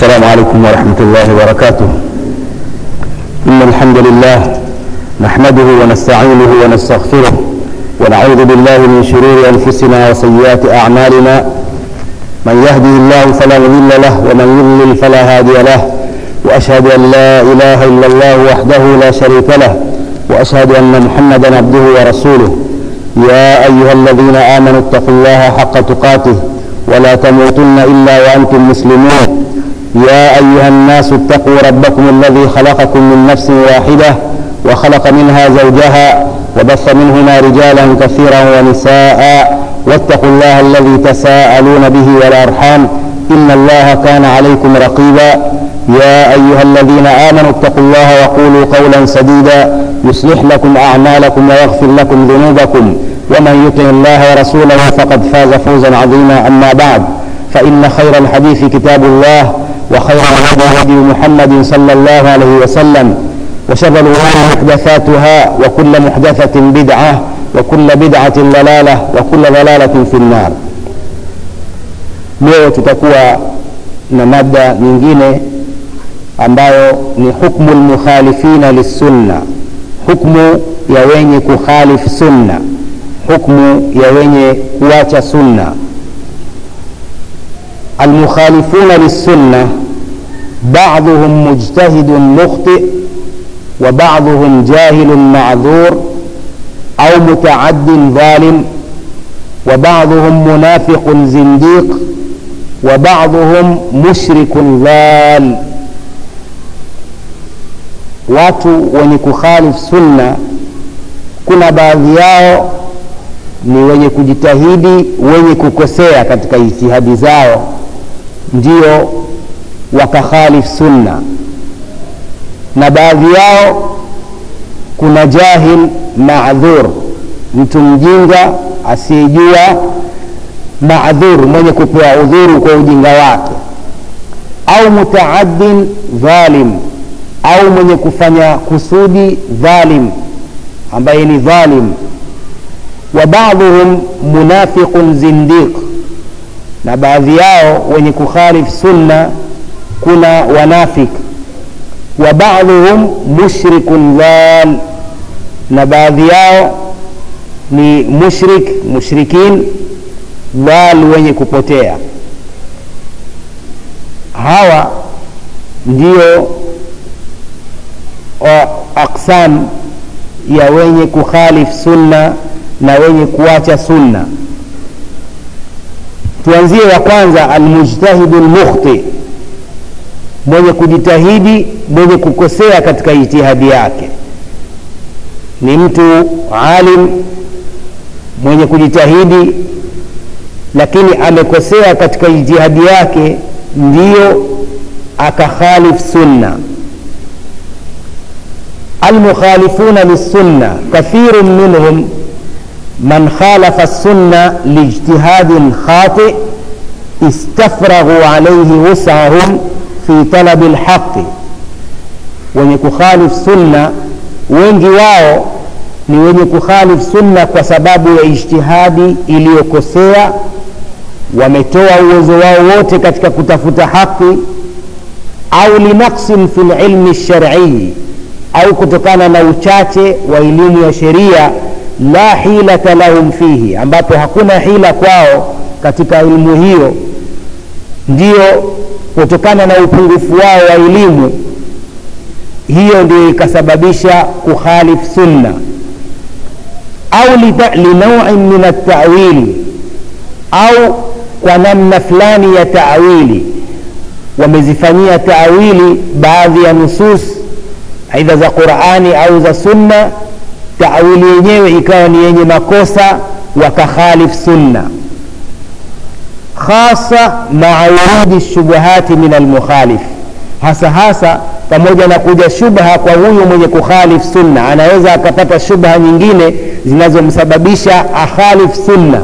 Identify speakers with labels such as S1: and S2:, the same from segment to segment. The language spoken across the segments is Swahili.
S1: السلام عليكم ورحمة الله وبركاته إن الحمد لله نحمده ونستعينه ونستغفره ونعوذ بالله من شرور أنفسنا وسيئات أعمالنا من يهده الله فلا مضل له ومن يضلل فلا هادي له وأشهد أن لا إله إلا الله وحده لا شريك له وأشهد أن محمدا عبده ورسوله يا أيها الذين آمنوا اتقوا الله حق تقاته ولا تموتن إلا وأنتم مسلمون يا أيها الناس اتقوا ربكم الذي خلقكم من نفس واحدة وخلق منها زوجها وبث منهما رجالا كثيرا ونساء واتقوا الله الذي تساءلون به والأرحام إن الله كان عليكم رقيبا يا أيها الذين آمنوا اتقوا الله وقولوا قولا سديدا يصلح لكم أعمالكم ويغفر لكم ذنوبكم ومن يطع الله ورسوله فقد فاز فوزا عظيما أما بعد فإن خير الحديث كتاب الله وخير الهدى هدي محمد صلى الله عليه وسلم وشر الأمور محدثاتها وكل محدثة بدعة وكل بدعة ضلالة وكل ضلالة في النار leo tutakuwa na mada nyingine ambayo ni hukmu lmukhalifina lissunna hukmu ya wenye kukhalifu sunna hukmu ya wenye kuacha sunna almukhalifuna lissunna بعضهم مجتهد مخطئ وبعضهم جاهل معذور أو متعد ظالم وبعضهم منافق زنديق وبعضهم مشرك ضال watu wenye kukhalifu sunna kuna baadhi yao ni wenye kujitahidi wenye kukosea katika ijtihadi zao ndio wakakhalif sunna na baadhi yao kuna jahil maadhur mtu mjinga asiyejua maadhur mwenye kupewa udhuru kwa ujinga wake au mutaaddin dhalim au mwenye kufanya kusudi dhalim ambaye ni dhalim wa baadhuhum munafiqun zindiq na baadhi yao wenye kukhalif sunna kuna wanafik wa baadhuhum mushrikun dhal na baadhi yao ni mushrik mushrikin dhal wenye kupotea hawa ndio aqsam ya wenye kukhalif sunna na wenye kuacha sunna tuanzie wa kwanza almujtahidu lmukhti mwenye kujitahidi mwenye kukosea katika ijtihadi yake ni mtu alim mwenye kujitahidi lakini amekosea katika ijtihadi yake ndiyo akakhalif sunna المخالفون للسنة كثير منهم من خالف السنة لاجتهاد خاطئ استفرغوا عليه وسعهم في طلب الحق wenye kukhalif sunna wengi wao ni wenye kukhalif sunna kwa sababu ya ijtihadi iliyokosea wametoa uwezo wao wote katika kutafuta haki au linaksin fi lilmi lsharii au kutokana na uchache wa elimu ya sheria la hilata lahum fihi ambapo hakuna hila kwao katika elimu hiyo ndio kutokana na upungufu wao wa elimu hiyo ndio ikasababisha kukhalif sunna au linauin min altawili au kwa namna fulani ya taawili wamezifanyia taawili baadhi ya nusus aidha za qurani au za sunna taawili yenyewe ikawa ni yenye makosa wakakhalif sunna khasa maa wurudi shubuhati min almukhalif hasa hasa pamoja na kuja shubha kwa huyu mwenye kukhalif sunna anaweza akapata shubha nyingine zinazomsababisha akhalif sunna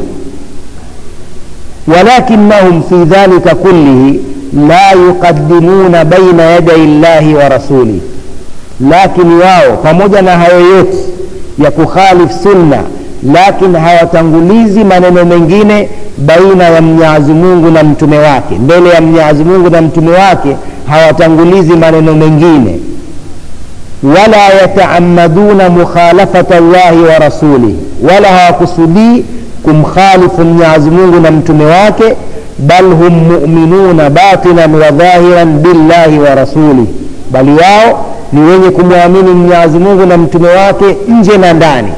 S1: walakinahum fi dhalika kullihi la yuqadimuna baina yadai llahi wa rasulih lakini wao pamoja na hayo yote ya kukhalif sunna lakini hawatangulizi maneno mengine baina ya mwenyezi mungu na mtume wake mbele ya mwenyezi mungu na mtume wake hawatangulizi maneno mengine wala yataamaduna mukhalafata llahi wa rasulih wala hawakusudii kumkhalifu mwenyezi mungu na mtume wake bal hum muminuna batinan wa dhahiran billahi wa rasulih bali wao ni wenye kumwamini mwenyezi mungu na mtume wake nje na ndani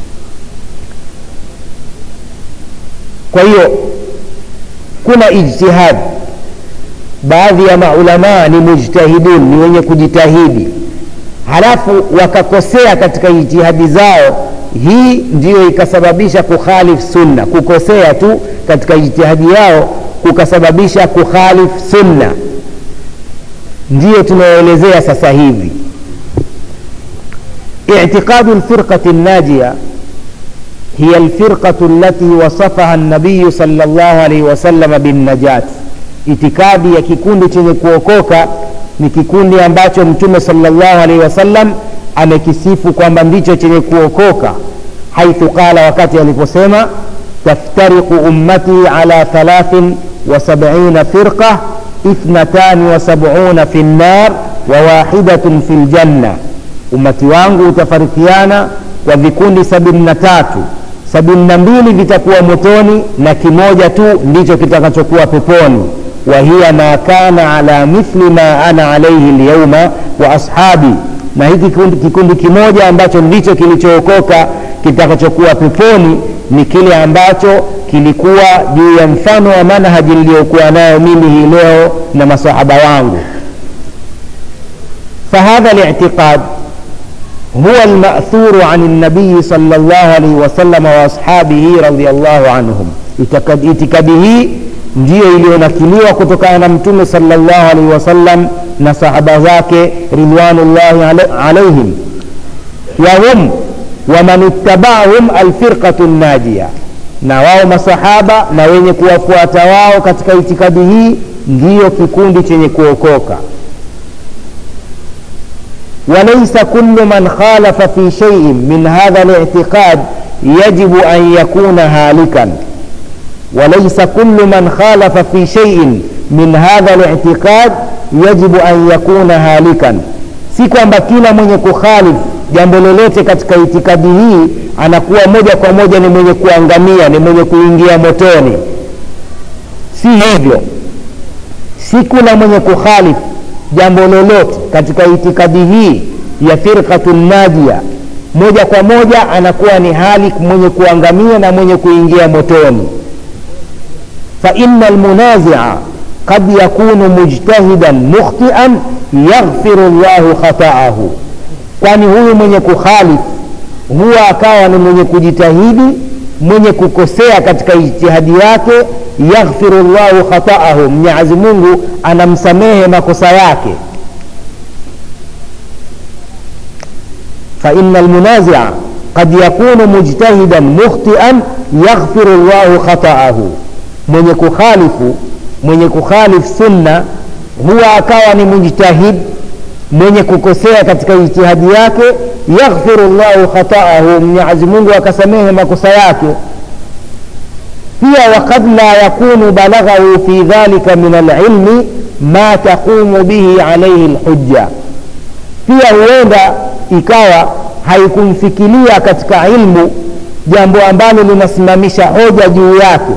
S1: kwa hiyo kuna ijtihad baadhi ya maulamaa ni mujtahidun ni wenye kujitahidi halafu wakakosea katika ijtihadi zao hii ndiyo ikasababisha kukhalif sunna kukosea tu katika ijtihadi yao kukasababisha kukhalif sunna ndiyo tunayoelezea sasa hivi itiqadu lfirqati الناجية هي الفرقة التي وصفها النبي صلى الله عليه وسلم بالنجاة itikadi ya kikundi chenye kuokoka ni kikundi ambacho mtume salllahu alaihi wasallam amekisifu kwamba ndicho chenye kuokoka haithu qala wakati aliposema taftariqu ummati ala thalathin wa sabina firqa ithnatani wa sabuna fi nnar wa wahidatun fi ljanna ummati wangu utafarikiana kwa vikundi sabini na tatu sabini na mbili vitakuwa motoni na kimoja tu ndicho kitakachokuwa peponi wahiya ma kana ala mithli ma ana alaihi lyauma wa ashabi na hiki kikundi, kikundi kimoja ambacho ndicho kilichookoka kitakachokuwa peponi ni kile ambacho kilikuwa juu ya mfano wa manhaji niliyokuwa nayo mimi hii leo na masahaba wangu fahadha litiqad هو المأثور عن النبي صلى الله عليه وسلم وأصحابه رضي الله عنهم itikadi hii ndiyo iliyonakiliwa kutokana na mtume salllahu alaihi wasallam na sahaba zake ridwanullahi alaihim wahum waman ittabahum alfirqatu najia na wao masahaba na wenye kuwafuata wao katika itikadi hii ndiyo kikundi chenye kuokoka وليس كل من خالف في شيء من هذا الاعتقاد يجب أن يكون هالكا وليس كل من خالف في شيء من هذا الاعتقاد يجب أن يكون هالكا si kwamba kila mwenye kukhalif jambo lolote katika itikadi hii anakuwa moja kwa moja ni mwenye kuangamia ni mwenye kuingia motoni si hivyo si kila mwenye kukhalif jambo lolote katika itikadi hii ya firqatu najia moja kwa moja anakuwa ni hali mwenye kuangamia na mwenye kuingia motoni faina lmunazia qad yakunu mujtahidan mukhtian yaghfiru llahu khataahu kwani huyu mwenye kukhalif huwa akawa ni mwenye kujitahidi mwenye kukosea katika ijtihadi yake yaghfiru llahu khataahu mwenyezi mungu anamsamehe makosa yake faina almunazia qad yakunu mujtahidan mukhtian yaghfiru llahu khataahu mwenye kukhalifu mwenye kukhalif sunna huwa akawa ni mujtahid mwenye kukosea katika ijtihadi yake yaghfiru llahu khataahu mwenyezi mungu akasamehe makosa yake pia wakad la yakunu balaghahu fi dhalika min alilmi ma taqumu bihi alaihi lhujja pia huenda ikawa haikumfikiria katika ilmu jambo ambalo linasimamisha hoja juu yake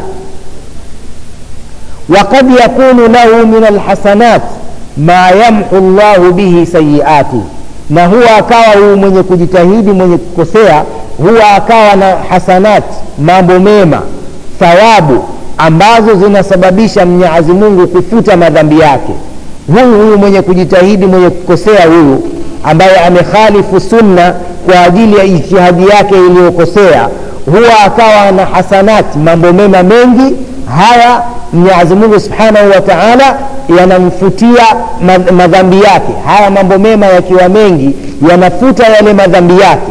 S1: وقد يكون له من الحسنات ما يمحو الله به سيئاته na huwa akawa huyu mwenye kujitahidi mwenye kukosea huwa akawa na hasanat mambo mema thawabu ambazo zinasababisha mwenyezi mungu kufuta madhambi yake huyu huyu mwenye kujitahidi mwenye kukosea huyu ambaye amekhalifu sunna kwa ajili ya ijtihadi yake iliyokosea huwa akawa na hasanat mambo mema mengi haya mwenyezi mungu subhanahu wa taala yanamfutia madhambi yake haya mambo mema yakiwa mengi yanafuta yale madhambi yake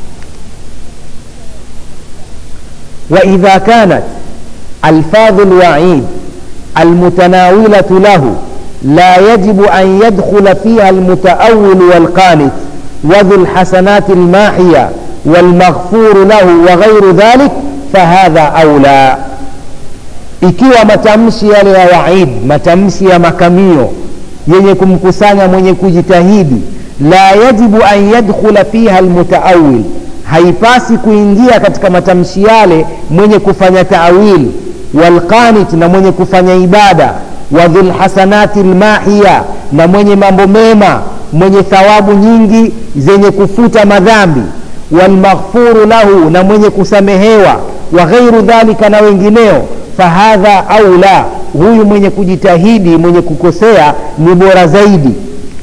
S1: waidha kanat alfadhu lwaid almutanawilatu lahu لا يجب أن يدخل فيها المتأول والقانت وذو الحسنات الماحية walmaghfuru lahu wa ghairu dhalik fahadha aula ikiwa matamshi yale ya waid matamshi ya makamio yenye kumkusanya mwenye kujitahidi la yajibu an yadkhula fiha almutaawil haipasi kuingia katika matamshi yale mwenye kufanya taawil walqanit na mwenye kufanya ibada wa dhulhasanati lmahiya na mwenye mambo mema mwenye thawabu nyingi zenye kufuta madhambi walmaghfuru lahu na mwenye kusamehewa wa ghairu dhalika na wengineo fahadha aula huyu mwenye kujitahidi mwenye kukosea ni bora zaidi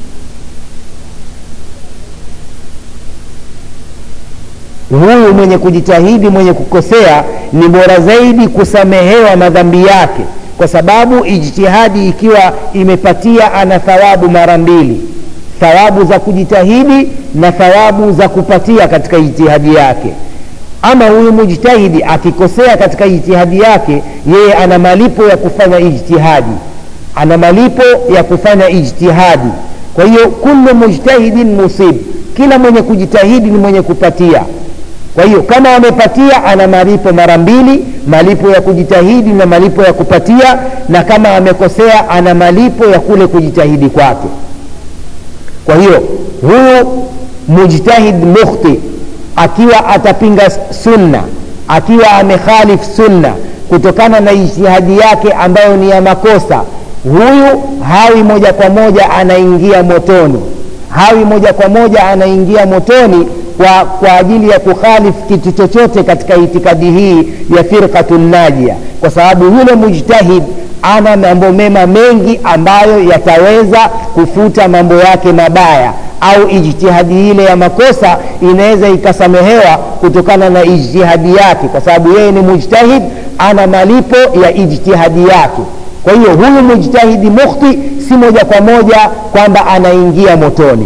S1: huyu mwenye kujitahidi mwenye kukosea ni bora zaidi kusamehewa madhambi yake kwa sababu ijtihadi ikiwa imepatia ana thawabu mara mbili thawabu za kujitahidi na thawabu za kupatia katika ijtihadi yake ama huyu mujtahidi akikosea katika ijtihadi yake yeye ana malipo ya kufanya ijtihadi ana malipo ya kufanya ijtihadi kwa hiyo kullu mujtahidin musib kila mwenye kujitahidi ni mwenye kupatia kwa hiyo kama amepatia ana malipo mara mbili malipo ya kujitahidi na malipo ya kupatia na kama amekosea ana malipo ya kule kujitahidi kwake kwa hiyo huyu mujtahid mukhti akiwa atapinga sunna akiwa amekhalif sunna kutokana na ijtihadi yake ambayo ni ya makosa huyu hawi moja kwa moja anaingia motoni hawi moja kwa moja anaingia motoni kwa, kwa ajili ya kukhalif kitu chochote katika itikadi hii ya firqatu najia kwa sababu yule mujtahid ana mambo mema mengi ambayo yataweza kufuta mambo yake mabaya au ijtihadi ile ya makosa inaweza ikasamehewa kutokana na ijtihadi yake kwa sababu yeye ni mujtahid ana malipo ya ijtihadi yake kwa hiyo huyu mujtahidi mukhti si moja kwa moja kwamba anaingia motoni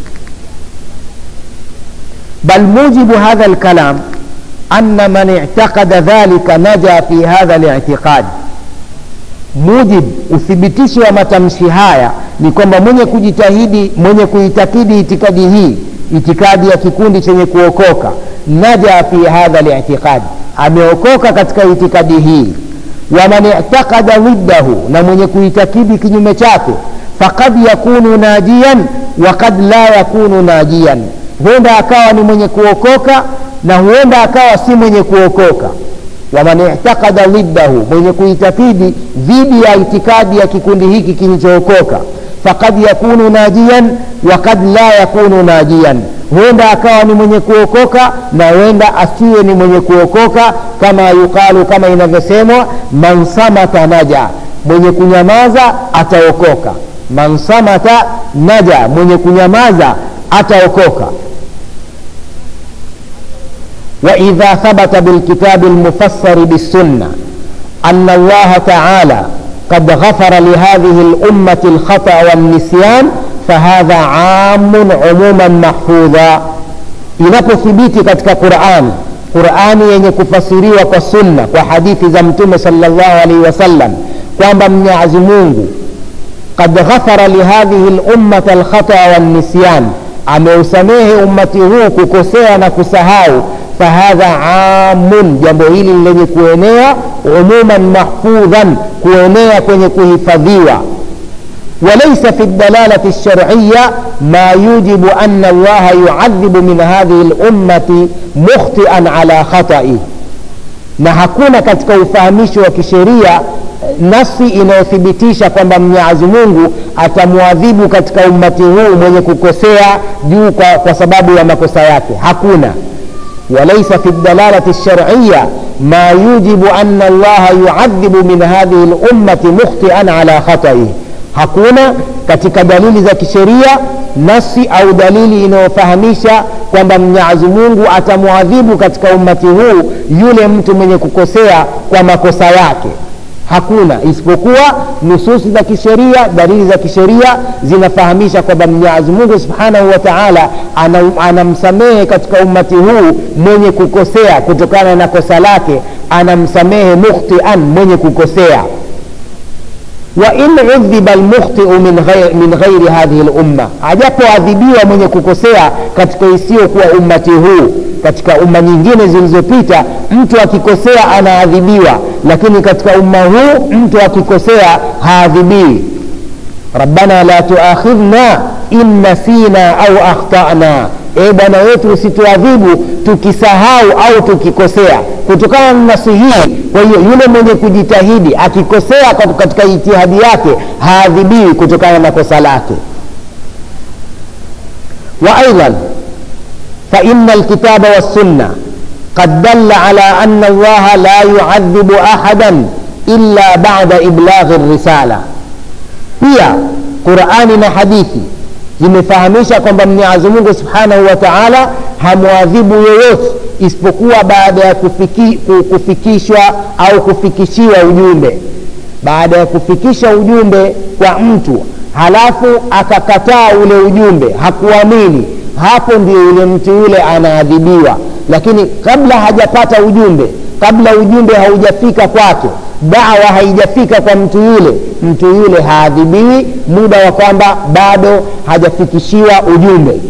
S1: bal mujibu hadha lkalam ana man i'taqada dhalika naja fi hadha li'tiqad mujib uthibitisho wa matamshi haya ni kwamba mwenye kujitahidi mwenye kuitakidi itikadi hii itikadi ya kikundi chenye kuokoka naja fi hadha li'tiqad ameokoka katika itikadi hii waman i'taqada dhiddahu na mwenye kuitakidi kinyume chake faqad yakunu najiyan wa kad la yakunu najiyan huenda akawa ni mwenye kuokoka na huenda akawa si mwenye kuokoka waman i'taqada dhiddahu mwenye kuitakidi dhidi ya itikadi ya kikundi hiki kilichookoka faqad yakunu najiyan wa kad la yakunu najiyan huenda akawa ni mwenye kuokoka na huenda asiwe ni mwenye kuokoka kama yuqalu kama inavyosemwa man samata naja mwenye kunyamaza ataokoka man samata naja mwenye kunyamaza ataokoka واذا ثبت بالكتاب المفسر بالسنه ان الله تعالى قد غفر لهذه الامه الخطا والنسيان فهذا عام عموما محفوظا inapothibiti katika qurani qurani yenye kufasiriwa kwa sunna kwa hadithi za mtume salllahu alaihi wasallam kwamba mwenyezi mungu qad ghafara lihadhihi lummata alkhata wannisyan ameusamehe ummati huu kukosea na kusahau fahadha amun jambo hili lenye kuenea umuman mahfudhan kuenea kwenye kuhifadhiwa وليس في الدلالة الشرعية ما يوجب أن الله يعذب من هذه الأمة مخطئا على خطئه na hakuna katika ufahamisho wa kisheria nafsi inayothibitisha kwamba mwenyezi mungu atamwadhibu katika ummati huu mwenye kukosea juu kwa, kwa sababu ya makosa yake hakuna وليس في الدلالة الشرعية ما يوجب أن الله يعذب من هذه الأمة مخطئا على خطئه hakuna katika dalili za kisheria nasi au dalili inayofahamisha kwamba mwenyezi mungu atamwadhibu katika ummati huu yule mtu mwenye kukosea kwa makosa yake hakuna isipokuwa nususi za kisheria dalili za kisheria zinafahamisha kwamba mwenyezi mungu subhanahu wa taala anamsamehe katika ummati huu mwenye kukosea kutokana na kosa lake anamsamehe mukhtian mwenye kukosea wain udhiba lmukhtiu min ghairi, min ghairi hadhihi lumma ajapoadhibiwa mwenye kukosea katika isiyokuwa ummati huu katika umma nyingine zilizopita mtu akikosea anaadhibiwa lakini katika umma huu mtu akikosea haadhibiwi rabbana la tuakhidhna in nasina au akhtana e bwana wetu usituadhibu tukisahau au tukikosea kutokana na nasi hii kwa hiyo yule mwenye kujitahidi akikosea katika jitihadi yake haadhibiwi kutokana na kosa lake وايضا فان الكتاب والسنه قد دل على ان الله لا يعذب احدا الا بعد ابلاغ الرساله pia qurani na hadithi zimefahamisha kwamba mwenyezi mungu subhanahu wa taala hamwadhibu yoyote isipokuwa baada ya kufiki, kufikishwa au kufikishiwa ujumbe baada ya kufikisha ujumbe kwa mtu halafu akakataa ule ujumbe hakuamini hapo ndio yule mtu yule anaadhibiwa lakini kabla hajapata ujumbe kabla ujumbe haujafika kwake dawa haijafika kwa mtu yule mtu yule haadhibiwi muda wa kwamba bado hajafikishiwa ujumbe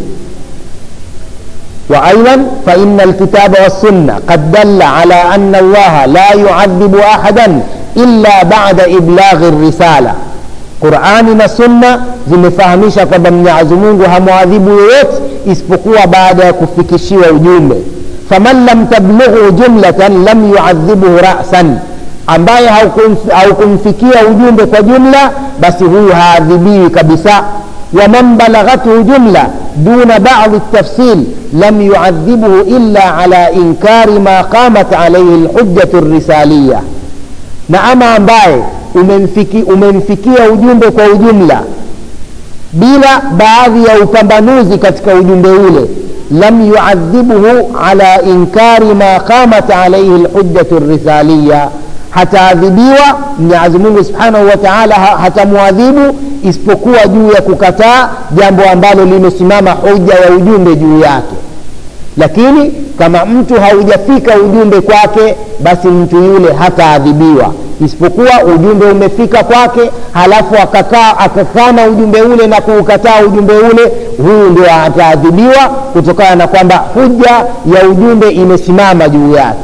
S1: وايضا فان الكتاب والسنه قد دل على ان الله لا يعذب احدا الا بعد ابلاغ الرساله qurani na sunna zimefahamisha kwamba mwenyezi mungu hamwadhibu yoyote isipokuwa baada ya kufikishiwa ujumbe faman lam tablughu jumlatan lam yuadhibuhu rasan ambaye haukumfikia ujumbe kwa jumla basi huyu haadhibiwi kabisa waman balaghathu jumla duna badi tafsil lam yuadhibuhu illa ala inkari ma qamat alaihi lhujjatu risaliya na ama ambaye umemfiki, umemfikia ujumbe kwa ujumla bila baadhi ya upambanuzi katika ujumbe ule lam yuadhibuhu ala inkari ma qamat alaihi lhujjatu risaliya hataadhibiwa mwenyezi mungu subhanahu wa taala hatamwadhibu isipokuwa juu ya kukataa jambo ambalo limesimama hoja ya ujumbe juu yake lakini kama mtu haujafika ujumbe kwake basi mtu yule hataadhibiwa isipokuwa ujumbe umefika kwake halafu akakaa akakana ujumbe ule na kuukataa ujumbe ule huyu ndio ataadhibiwa kutokana na kwamba huja ya ujumbe imesimama juu yake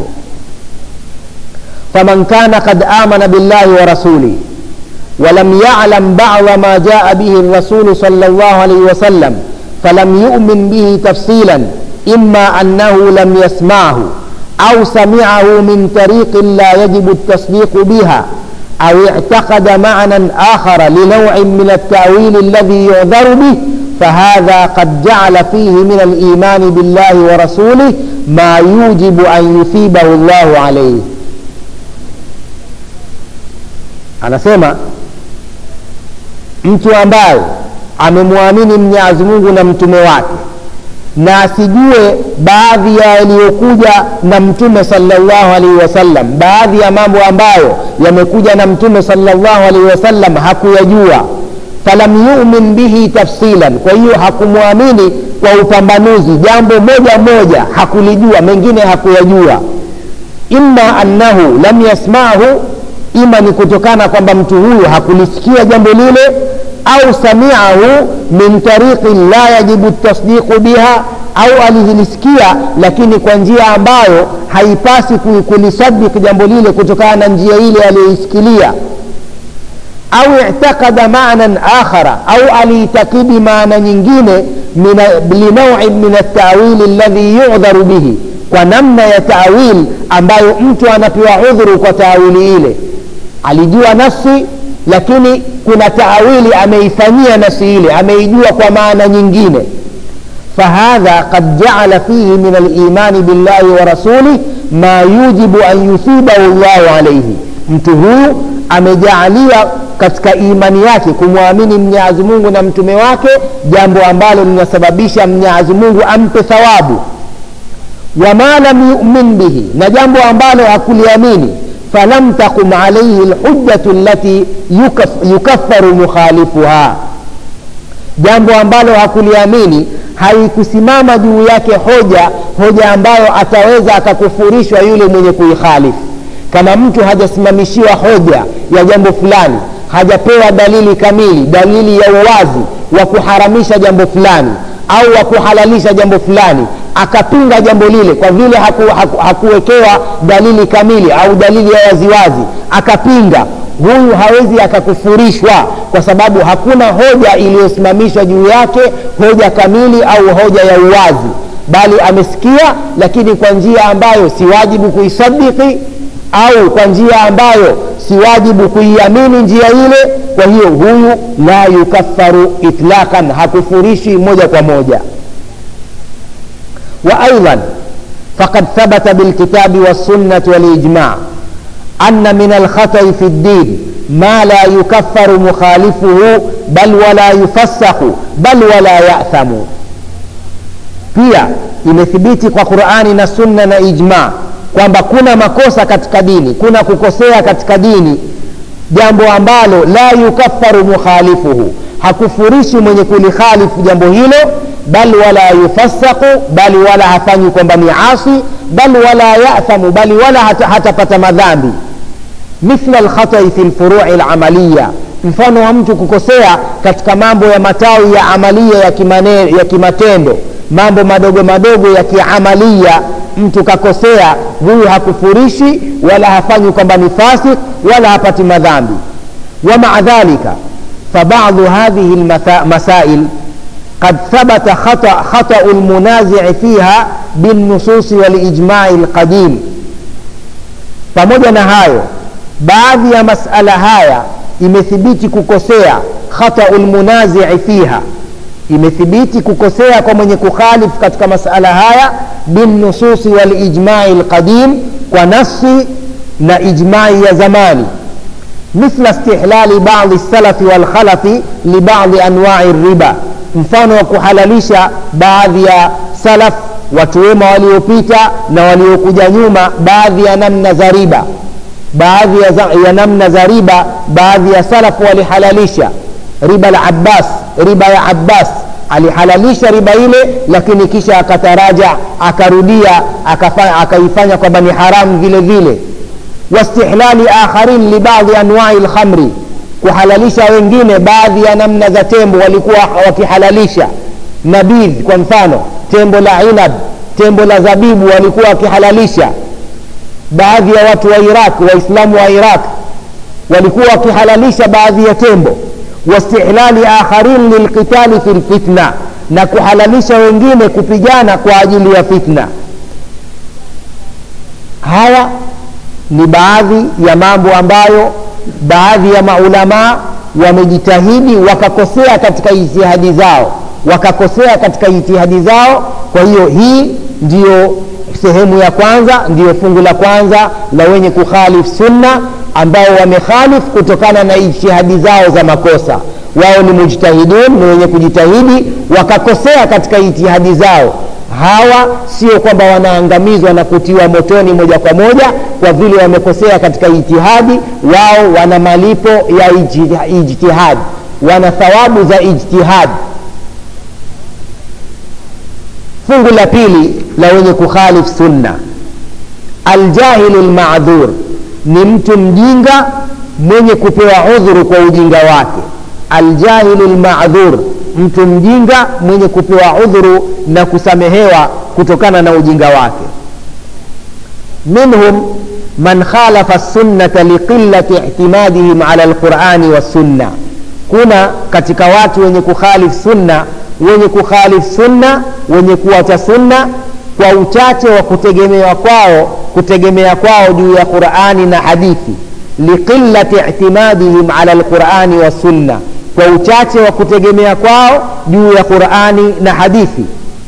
S1: faman kana kad amana billahi wa rasuli ولم يعلم بعض ما جاء به الرسول صلى الله عليه وسلم فلم يؤمن به تفصيلا إما أنه لم يسمعه أو سمعه من طريق لا يجب التصديق بها أو اعتقد معنى آخر لنوع من التأويل الذي يعذر به فهذا قد جعل فيه من الإيمان بالله ورسوله ما يوجب أن يثيبه الله عليه anasema mtu ambaye amemwamini mwenyezi mungu na mtume wake na asijue baadhi ya yaliyokuja na mtume salllahu alaihi wasallam baadhi ya mambo ambayo yamekuja na mtume salllahu alaihi wasallam hakuyajua falam yumin bihi tafsilan kwa hiyo hakumwamini kwa upambanuzi jambo moja moja hakulijua mengine hakuyajua imma annahu lam yasmahu ima ni kutokana kwamba mtu huyu hakulisikia jambo lile au samiahu min tariqin la yajibu tasdiqu biha au alilisikia lakini kwa njia ambayo haipasi kulisadiki jambo lile kutokana na njia ile aliyoisikilia au i'taqada maanan akhara au aliitakidi maana nyingine linauin min altawili alladhi yudharu bihi kwa namna ya tawil ambayo mtu anapewa udhuru kwa tawili ile alijua nafsi lakini kuna taawili ameifanyia nafsi ile ameijua kwa maana nyingine fahadha qad jaala fihi min alimani billahi wa rasulih ma yujibu an yuthibahu llahu alaihi mtu huyu amejaalia katika imani yake kumwamini mnyazi mungu na mtume wake jambo ambalo linasababisha mnyazi mungu ampe thawabu wama lam yumin bihi na jambo ambalo hakuliamini falam taqum alaihi lhujjatu lati yukaf, yukaffaru mukhalifuha jambo ambalo hakuliamini haikusimama juu yake hoja hoja ambayo ataweza akakufurishwa yule mwenye kuikhalifu kama mtu hajasimamishiwa hoja ya jambo fulani hajapewa dalili kamili dalili ya uwazi wa kuharamisha jambo fulani au wa kuhalalisha jambo fulani
S2: akapinga jambo lile kwa vile haku, haku, hakuwekewa dalili kamili au dalili ya waziwazi akapinga huyu hawezi akakufurishwa kwa sababu hakuna hoja iliyosimamishwa juu yake hoja kamili au hoja ya uwazi bali amesikia lakini kwa njia ambayo si wajibu kuisadiki au kwa njia ambayo si wajibu kuiamini njia ile kwa hiyo huyu la yukaffaru itlaqan hakufurishi moja kwa moja وايضا فقد ثبت بالكتاب والسنه والاجماع ان من الخطا في الدين ما لا يكفر مخالفه بل ولا يفسق بل ولا ياثم pia imethibiti kwa qurani na sunna na ijma kwamba kuna makosa katika dini kuna kukosea katika dini jambo ambalo la yukaffaru mukhalifuhu hakufurishi mwenye kulikhalifu jambo hilo bal wala yufasaqu bali wala hafanyi kwamba ni asi bal wala yathamu bali wala hatapata hata madhambi mithla lkhatai fi lfurui lamaliya mfano wa mtu kukosea katika mambo ya matawi ya amalia ya, kimane, ya kimatendo mambo madogo madogo ya kiamalia mtu kakosea huyu hakufurishi wala hafanyi kwamba ni fasik wala hapati madhambi wamaa dhalika فبعض هذه المسائل قد ثبت خطأ, خطأ المنازع فيها بالنصوص والإجماع القديم pamoja na hayo baadhi ya masala haya imethibiti kukosea khatau lmunazii fiha imethibiti kukosea kwa mwenye kukhalif katika masala haya binnususi walijmai lqadim kwa nasi na ijmai ya zamani مثل استحلال بعض السلف والخلف لبعض انواع الربا mfano wa kuhalalisha baadhi ya salaf watu wema waliopita na waliokuja nyuma baadhi ya namna za riba baadhi ya, ya namna za riba baadhi ya salaf walihalalisha riba la abbas riba ya abbas alihalalisha riba ile lakini kisha akataraja akarudia akaifanya kwamba ni haramu vile vile واستحلال آخرين لبعض أنواع الخمر kuhalalisha wengine baadhi ya namna za tembo walikuwa wakihalalisha nabidh kwa mfano tembo la inab tembo la zabibu walikuwa wakihalalisha baadhi ya watu wa iraq waislamu wa iraq walikuwa wakihalalisha baadhi ya tembo wastihlali akharin lilqitali fi lfitna na kuhalalisha wengine kupigana kwa ajili ya fitna haya ni baadhi ya mambo ambayo baadhi ya maulamaa wamejitahidi wakakosea katika ijtihadi zao wakakosea katika ijtihadi zao kwa hiyo hii ndiyo sehemu ya kwanza ndiyo fungu la kwanza la wenye kukhalif sunna ambao wamekhalif kutokana na ijtihadi zao za makosa wao ni mujtahidun ni wenye kujitahidi wakakosea katika ijtihadi zao hawa sio kwamba wanaangamizwa na kutiwa motoni moja kwa moja kwa vile wamekosea katika ijtihadi wao wana malipo ya ijtihadi wana thawabu za ijtihadi fungu la pili la wenye kukhalif sunna aljahilu lmadhur ni mtu mjinga mwenye kupewa udhuru kwa ujinga wake aljahilu lmadhur mtu mjinga mwenye kupewa udhuru na kusamehewa kutokana na ujinga wake minhum man khalafa sunnata liqillati ihtimadihim ala lqurani wassunna kuna katika watu wenye kukhalif sunna wenye kukhalif sunna wenye kuacha sunna kwa uchache wa kutegemewa kwao kutegemea kwao juu ya qurani na hadithi liqillati ihtimadihim ala lqurani wassunna kwa uchache wa kutegemea kwao juu ya qurani na hadithi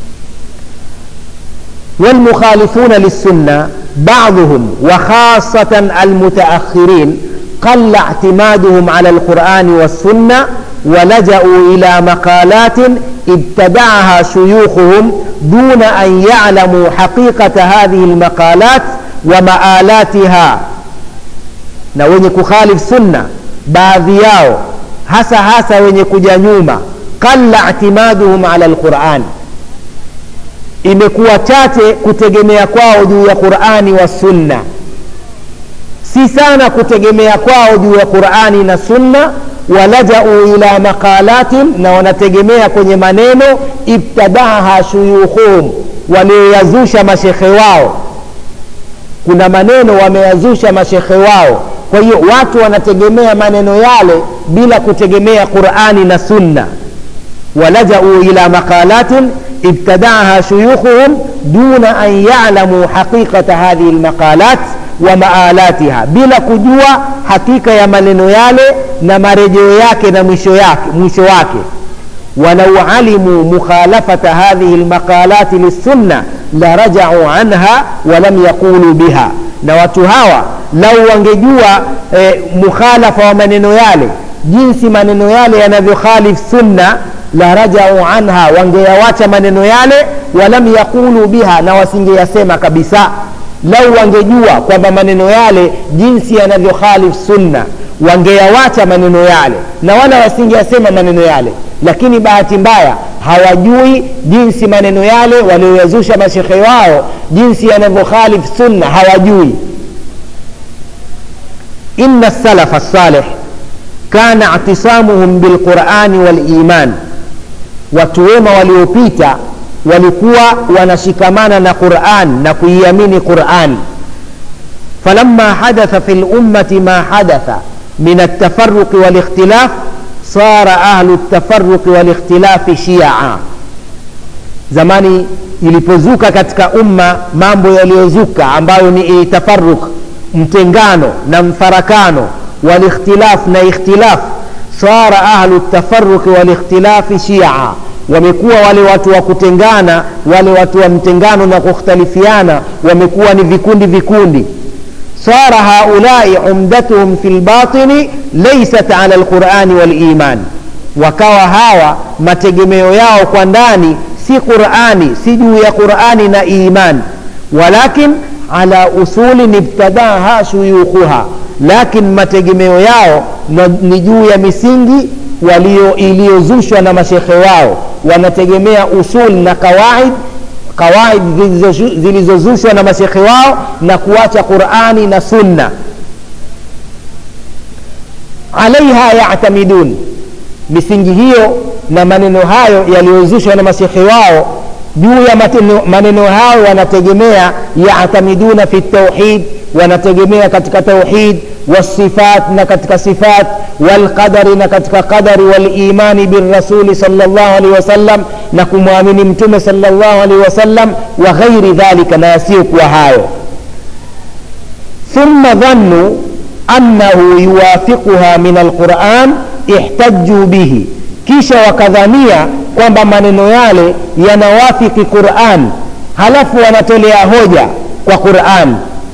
S2: والمخالفون للسنة بعضهم وخاصة المتأخرين قل اعتمادهم على القرآن والسنة ولجأوا إلى مقالات ابتدعها شيوخهم دون أن يعلموا حقيقة هذه المقالات ومآلاتها na wenye kukhalif sunna baadhi yao hasa hasa wenye kuja nyuma qalla itimaduhum ala lqurani imekuwa chache kutegemea kwao juu ya qurani wa sunna si sana kutegemea kwao juu ya qurani na sunna walajau ila maqalatin na wanategemea kwenye maneno ibtadaha shuyukhuhum walioyazusha mashekhe wao kuna maneno wameyazusha mashekhe wao kwa hiyo watu wanategemea maneno yale bila kutegemea qurani na sunna walajau ila maqalatin ibtadaaha shuyukhuhum duna an yalamuu haqiqata hadhihi lmaqalat wa maalatiha bila kujua hakika ya maneno yale na marejeo yake na mwisho yake mwisho wake walau alimuu mukhalafata hadhihi lmaqalati lissunna larajau anha walam yaqulu biha na watu hawa lau wangejua eh, mukhalafa wa maneno yale jinsi maneno yale yanavyokhalif sunna la rajau anha wangeyawacha maneno yale walam yaqulu biha na wasingeyasema kabisa lau wangejua kwamba maneno yale jinsi yanavyokhalif sunna wangeyawacha maneno yale na wala wasingeyasema maneno yale lakini bahati mbaya hawajui jinsi maneno yale walioyazusha mashekhe wao jinsi yanavyokhalif sunna hawajui ina salafa salih kana itisamuhum bilqurani waliman watu wema waliopita walikuwa wanashikamana na quran na kuiamini qurani فلما حدث في الأمة ما حدث من التفرق والاختلاف صار أهل التفرق والاختلاف شيعا zamani ilipozuka katika umma mambo yaliyozuka ambayo ni tafaruk mtengano na mfarakano walikhtilaf na ikhtilaf sara ahlu tafaruqi walikhtilafi shia wamekuwa wale watu wa kutengana wale watu wa mtengano na kukhtalifiana wamekuwa ni vikundi vikundi صار هؤلاء عمدتهم في الباطن ليست على القرآن والإيمان wakawa hawa mategemeo yao kwa ndani si qurani si juu ya qurani na iman walakin ala usulin ibtadaha shuyukhuha lakin mategemeo yao ni juu ya misingi walio iliyozushwa na mashekhe wao wanategemea usul na kawaid kawaid zilizozushwa na mashekhe wao na kuacha qurani na sunna alaiha yatamidun misingi hiyo na maneno hayo yaliyozushwa na mashekhe wao juu ya mateno, maneno hayo wanategemea yatamiduna fi tauhid wanategemea katika tauhid والصفات نكتك صفات والقدر نكتك قدر والإيمان بالرسول صلى الله عليه وسلم نكم مؤمن متم صلى الله عليه وسلم وغير ذلك ناسيك وهايو ثم ظنوا أنه يوافقها من القرآن احتجوا به kisha wakadhania kwamba maneno yale yanawafiki quran halafu wanatolea hoja kwa quran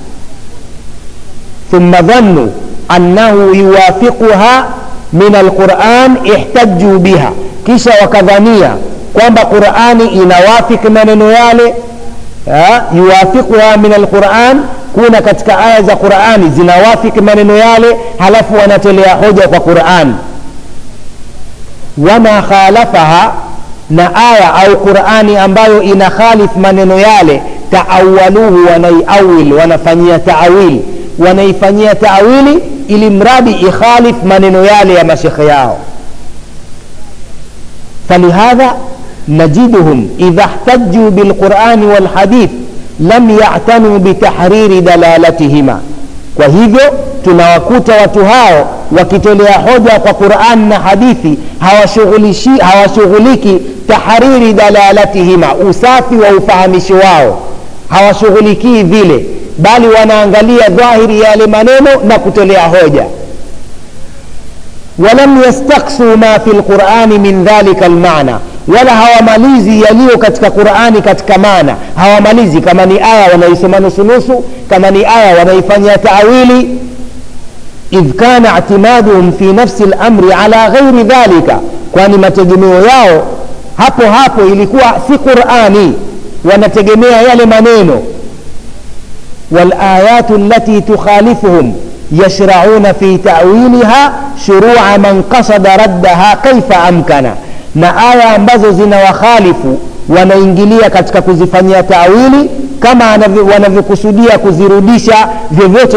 S2: ثم ظنوا أنه يوافقها من القرآن احتجوا بها kisha wakadhania kwamba qurani inawafiki maneno yale yuwafiquha min alquran kuna katika aya za qurani zinawafiki maneno yale halafu wanatolea hoja kwa quran wama khalafaha na aya au qurani ambayo ina khalif maneno yale taawaluhu wanaiawil wanafanyia taawili wanaifanyia taawili ili mradi ikhalif maneno yale ya mashekhe yao falihadha najiduhum idha ihtajuu bilqurani walhadith lam yatanuu bitahriri dalalatihima kwa hivyo tunawakuta watu hao wakitolea hoja kwa quran na hadithi hawashughuliki tahriri dalalatihima usafi wa ufahamisho wao hawashughulikii vile bali wanaangalia dhahiri ya yale maneno na kutolea hoja walam yastaksu ma fi lqurani min dhalika lmana wala hawamalizi yaliyo katika qurani katika maana hawamalizi kama ni aya wanaisoma nusunusu kama ni aya wanaifanyia taawili idh kana itimaduhum fi nafsi lamri ala ghairi dhalika kwani mategemeo yao hapo hapo ilikuwa si qurani wanategemea yale maneno والآيات التي تخالفهم يشرعون في تأويلها شروع من قصد ردها كيف أمكن na aya ambazo zina wakhalifu wanaingilia katika kuzifanyia taawili kama wanavyokusudia kuzirudisha vyovyote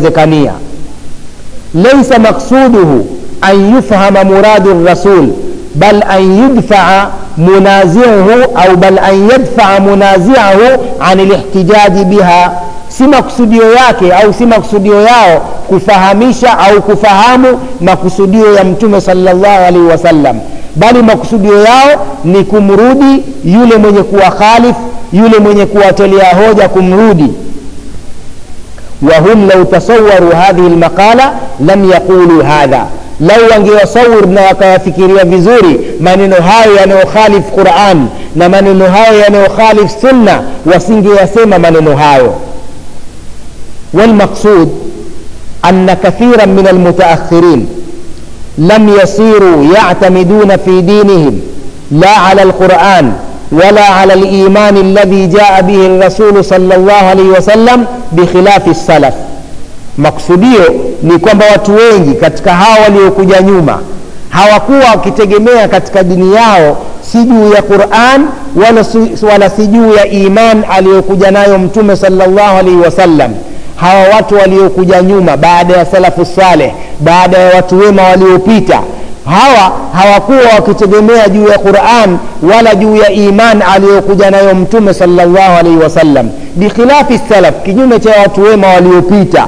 S2: inavyowezekania laisa maksuduhu an yufhama muradu rasul bal an yudfaa munaziuhu au bal an yadfaa munaziahu an lihtijaji biha si makusudio yake au si makusudio yao kufahamisha au kufahamu makusudio ya mtume salllahu alaihi wasallam bali makusudio yao ni kumrudi yule mwenye kuwa khalif yule mwenye kuwatolea hoja kumrudi wahum lau tasawaru hadhihi lmaqala lam yaqulu hadha lau wangewasawir na wakayafikiria vizuri maneno hayo yanayokhalif quran na maneno hayo yanayokhalif sunna wasingeyasema maneno hayo والمقصود أن كثيرا من المتأخرين لم يصيروا يعتمدون في دينهم لا على القرآن ولا على الإيمان الذي جاء به الرسول صلى الله عليه وسلم بخلاف السلف maksudio ni kwamba watu wengi katika hawa waliokuja nyuma hawakuwa wakitegemea katika dini yao si juu ya quran wala, wala si juu ya iman aliyokuja nayo mtume salllahu alaihi wasallam hawa watu waliokuja nyuma baada ya salafu saleh baada ya watu wema waliopita hawa hawakuwa wakitegemea juu ya quran wala juu ya iman aliyokuja nayo mtume salllahu alaihi wasallam bikhilafi salaf kinyume cha watu wema waliopita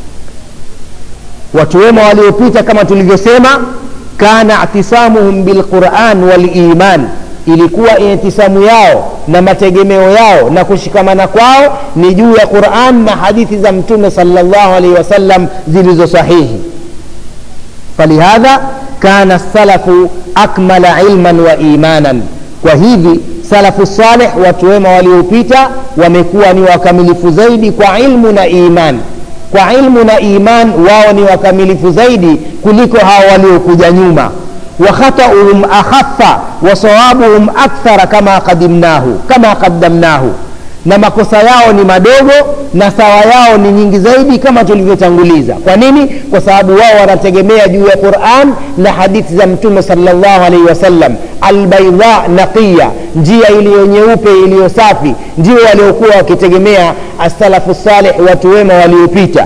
S2: watu wema waliopita kama tulivyosema kana atisamuhum bilquran waliman ilikuwa intisamu yao na mategemeo yao na kushikamana kwao ni juu ya quran na hadithi za mtume salllahu alaihi wasallam zilizo sahihi falihadha kana salafu akmala ilman wa imanan kwa hivi salafu saleh watu wema waliopita wamekuwa ni wakamilifu zaidi kwa ilmu na iman kwa ilmu na iman wao ni wakamilifu zaidi kuliko hao waliokuja nyuma وخطأهم أخف وصوابهم أكثر كما قدمناه كما قدمناه na makosa yao ni madogo na sawa yao ni nyingi zaidi kama tulivyotanguliza kwa nini kwa sababu wao wanategemea juu ya quran na hadithi za mtume salllahu alaihi wasallam albaidha naqiya njia iliyo nyeupe iliyo safi ndio waliokuwa wakitegemea assalafu salih watu wema waliopita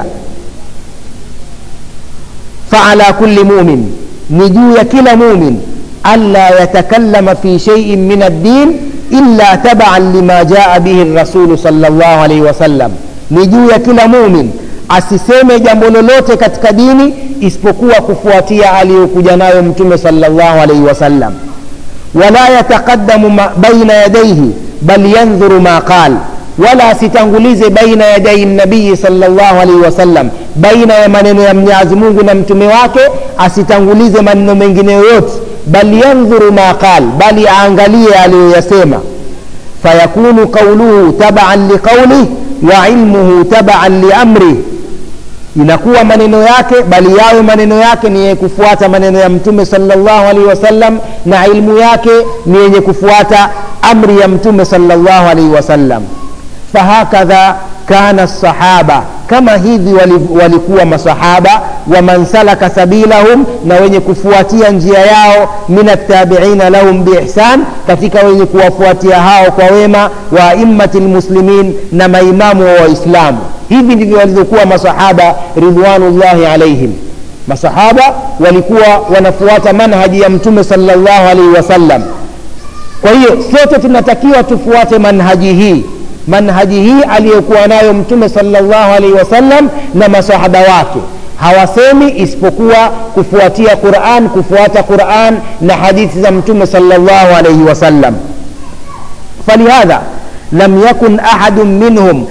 S2: faala kulli mumin ni juu ya kila mumin alla yatakallama fi sheiin min addin illa tabaan lima jaa bihi rasulu salllah alaihi wasallam ni juu ya kila mumin asiseme jambo lolote katika dini isipokuwa kufuatia aliyokuja nayo mtume salllah alaihi wasallam wala yataqadamu baina yadaihi bal yandhuru ma qal wala asitangulize baina yadai nabii salllahu alaihi wasallam baina ya maneno ya mwenyezi mungu na mtume wake asitangulize maneno mengine yoyote bal yandhuru ma qal bali aangalie aliyoyasema fayakunu qauluhu tabaan liqaulih wa ilmuhu tabaan liamrih inakuwa maneno yake bali yawe maneno yake ni yenye kufuata maneno ya mtume salllahu alaihi wasallam na ilmu yake ni yenye kufuata amri ya mtume salllahu alaihi wasallam fahakadha kana sahaba kama hivi walikuwa masahaba waman salaka sabilahum na wenye kufuatia njia yao min attabiina lahum biihsan katika wenye kuwafuatia hao kwa wema wa aimmati lmuslimin na maimamu wa waislamu hivi ndivyo walivyokuwa masahaba ridwanullahi alaihim masahaba walikuwa wanafuata manhaji ya mtume salllahu alaihi wasallam kwa hiyo sote tunatakiwa tufuate manhaji hii manhaji hii aliyokuwa nayo mtume salllahu alaihi wasallam na masahaba wake hawasemi isipokuwa kufuatia quran kufuata quran na hadithi za mtume salllahu alaihi wasallam falihadha lam yakun ahadu minhum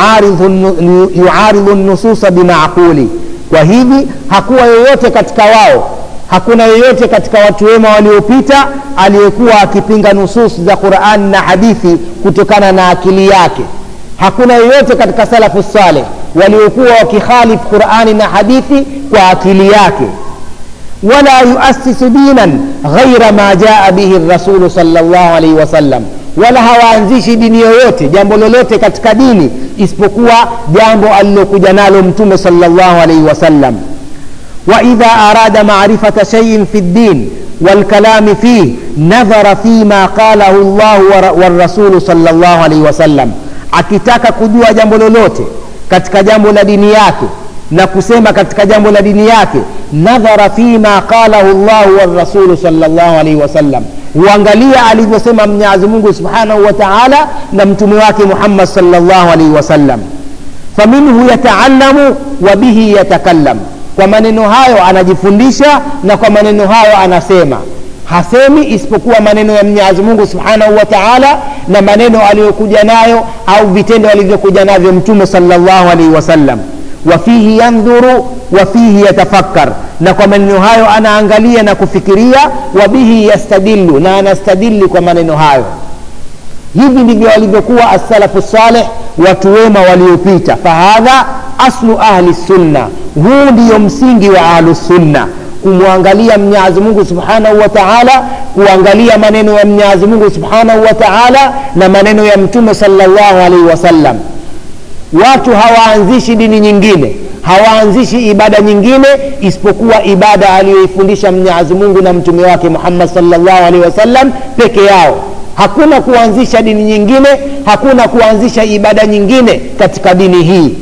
S2: yuaridhu nususa bimaquli kwa hivi hakuwa yoyote katika wao hakuna yeyote katika watu wema waliopita aliyekuwa akipinga nusus za qurani na hadithi kutokana na akili yake hakuna yeyote katika salafu saleh waliokuwa wakikhalif qurani na hadithi kwa akili yake wala yuasisu dinan ghaira ma jaa bihi rasulu salllah alaihi wasallam wala hawaanzishi dini yoyote jambo lolote katika dini isipokuwa jambo alilokuja nalo mtume salllah alaihi wasallam واذا اراد معرفه شيء في الدين والكلام فيه نظر فيما قاله الله والرسول صلى الله عليه وسلم akitaka kujua jambo lolote katika jambo la dini yake na kusema katika jambo la dini yake nadhara fima qalahu llahu warasulu salllahu alaihi wasallam huangalia alivyosema mwenyezi mungu subhanahu wa taala na mtume wake muhammad salllahu alaihi wasallam faminhu yataalamu wa bihi yatakallam kwa maneno hayo anajifundisha na kwa maneno hayo anasema hasemi isipokuwa maneno ya mwenyezi mungu subhanahu wa taala na maneno aliyokuja nayo au vitendo alivyokuja navyo mtume salllahu alaihi wasallam wafihi yandhuru wafihi yatafakkar na kwa maneno hayo anaangalia na kufikiria wabihi yastadillu na anastadili kwa maneno hayo hivi ndivyo walivyokuwa assalafu saleh watu wema waliopita fahadha aslu ahli sunna huu ndiyo msingi wa ahlusunna kumwangalia mwenyezi mungu subhanahu wa taala kuangalia maneno ya mwenyezi mungu subhanahu wa taala na maneno ya mtume salllahu alaihi wasallam watu hawaanzishi dini nyingine hawaanzishi ibada nyingine isipokuwa ibada aliyoifundisha mwenyezi mungu na mtume wake muhammad salllahu alaihi wasallam peke yao hakuna kuanzisha dini nyingine hakuna kuanzisha ibada nyingine katika dini hii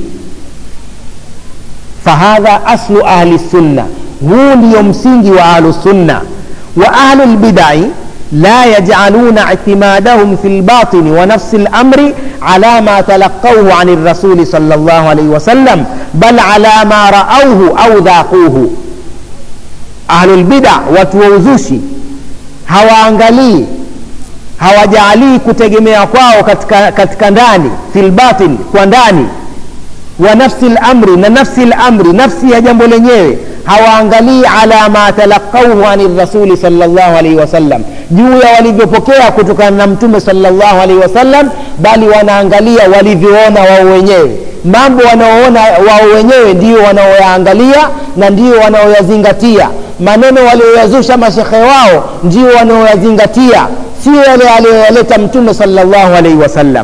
S2: fahadha aslu ahli sunna huu ndiyo msingi wa ahlusunna wa ahlu lbidai لا يجعلون اعتمادهم في الباطن ونفس الامر على ما تلقوه عن الرسول صلى الله عليه وسلم بل على ما راوه او ذاقوه اهل البدع watuwauzushi hawaangalii hawajaalii kutegemea kwao katika, katika ndani fi lbatin kwa ndani wa nafsi lamri na nafsi lamri nafsi ya jambo lenyewe hawaangalii ala ma talaqauhu ani rasuli salllahu alaihi wasallam juu ya walivyopokea kutokana na mtume salllahu alaihi wasallam bali wanaangalia walivyoona wao wenyewe mambo wanaoona wao wenyewe ndio wanaoyaangalia na ndio wanaoyazingatia maneno walioyazusha mashekhe wao ndio wanaoyazingatia sio yale aliyoyaleta mtume salllahu alaihi wasallam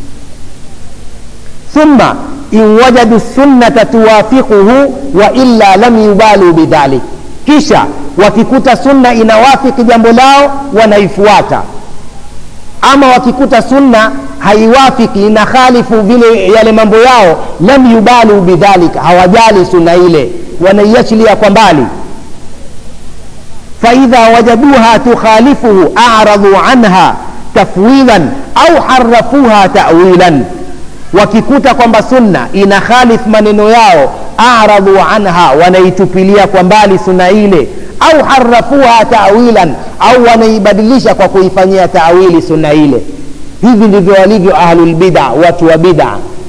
S2: thumma in wajadu sunnata tuwafiquhu wa illa lam yubalu bidhalik kisha wakikuta sunna inawafiki jambo lao wanaifuata ama wakikuta sunna haiwafiki ina khalifu vile yale mambo yao lam yubalu bidhalik hawajali sunna ile wanaiachilia kwa mbali faidha wajaduha tukhalifuhu aradhu anha tafwidhan au harafuha tawilan wakikuta kwamba sunna ina khalif maneno yao aradhu anha wanaitupilia kwa mbali sunna ile au harafuha tawilan au wanaibadilisha kwa kuifanyia tawili sunna ile hivi ndivyo walivyo ahlulbida watu wa bida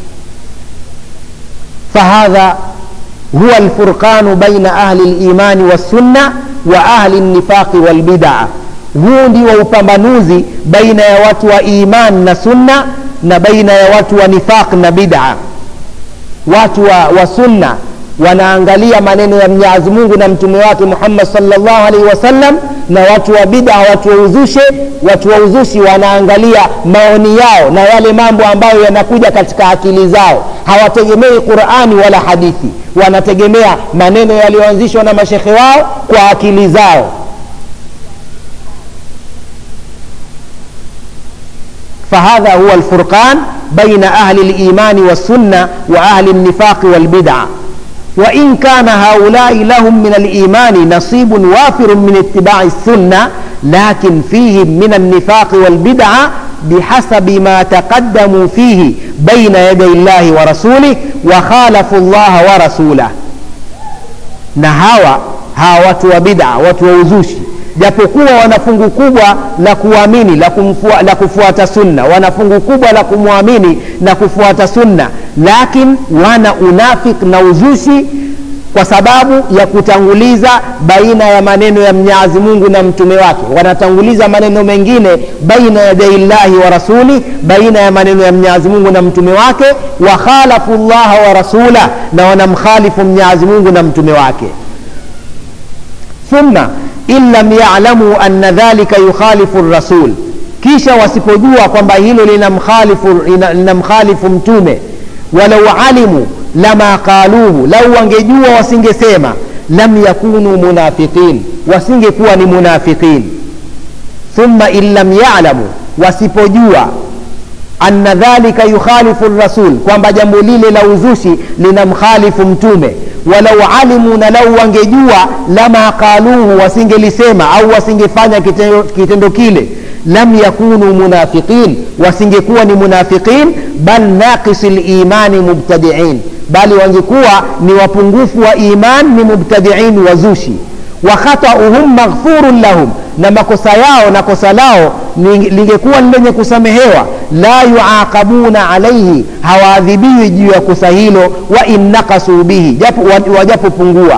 S2: fahadha huwa lfurqanu baina ahli limani wassunna wa ahli lnifaqi walbidaa huu ndio upambanuzi baina ya watu wa iman na sunna na baina ya watu wa nifaq na bid'a watu wa, wa sunna wanaangalia maneno ya mwenyezi mungu na mtume wake muhammad salllahu alaihi wasallam na watu wa bid'a watu wa uzushe watu wa uzushi wanaangalia maoni yao na yale mambo ambayo yanakuja katika akili zao hawategemei qurani wala hadithi wanategemea maneno yaliyoanzishwa na mashekhe wao kwa akili zao فهذا هو الفرقان بين أهل الإيمان والسنة وأهل النفاق والبدع وإن كان هؤلاء لهم من الإيمان نصيب وافر من اتباع السنة لكن فيهم من النفاق والبدع بحسب ما تقدموا فيه بين يدي الله ورسوله وخالفوا الله ورسوله نهاوى هاوة وبدع وتوزوشي japokuwa wana fungu kubwa la kuamini la, kumfua, la kufuata sunna wana fungu kubwa la kumwamini na kufuata sunna lakin wana unafik na uzushi kwa sababu ya kutanguliza baina ya maneno ya mnyazi mungu na mtume wake wanatanguliza maneno mengine baina ya daillahi wa rasuli baina ya maneno ya mnyazi mungu na mtume wake wakhalafu llaha wa rasula na wanamkhalifu mnyazi mungu na mtume wake thumma in lam yalamu anna dhalika yukhalifu rasul kisha wasipojua kwamba hilo linamkhalifu linamkhalifu mtume walau alimu lama qaluhu lau wangejua wasingesema lam yakunu munafiqin wasingekuwa ni munafiqin thumma in lam yalamu wasipojua anna dhalika yukhalifu rasul kwamba jambo lile la uzushi linamkhalifu mtume walau alimu na lau wangejua lama qaluhu wasingelisema au wasingefanya kitendo, kitendo kile lam yakunu munafiqin wasingekuwa ni munafiqin bal naqisi limani mubtadiin bali wangekuwa ni wapungufu wa iman ni mubtadiin wazushi wa khatauhum maghfurun lahum na makosa yao na kosa lao lingekuwa ni lenye kusamehewa la yuaqabuna alaihi hawaadhibiwi juu ya kosa hilo wa in nakasu bihi wajapopungua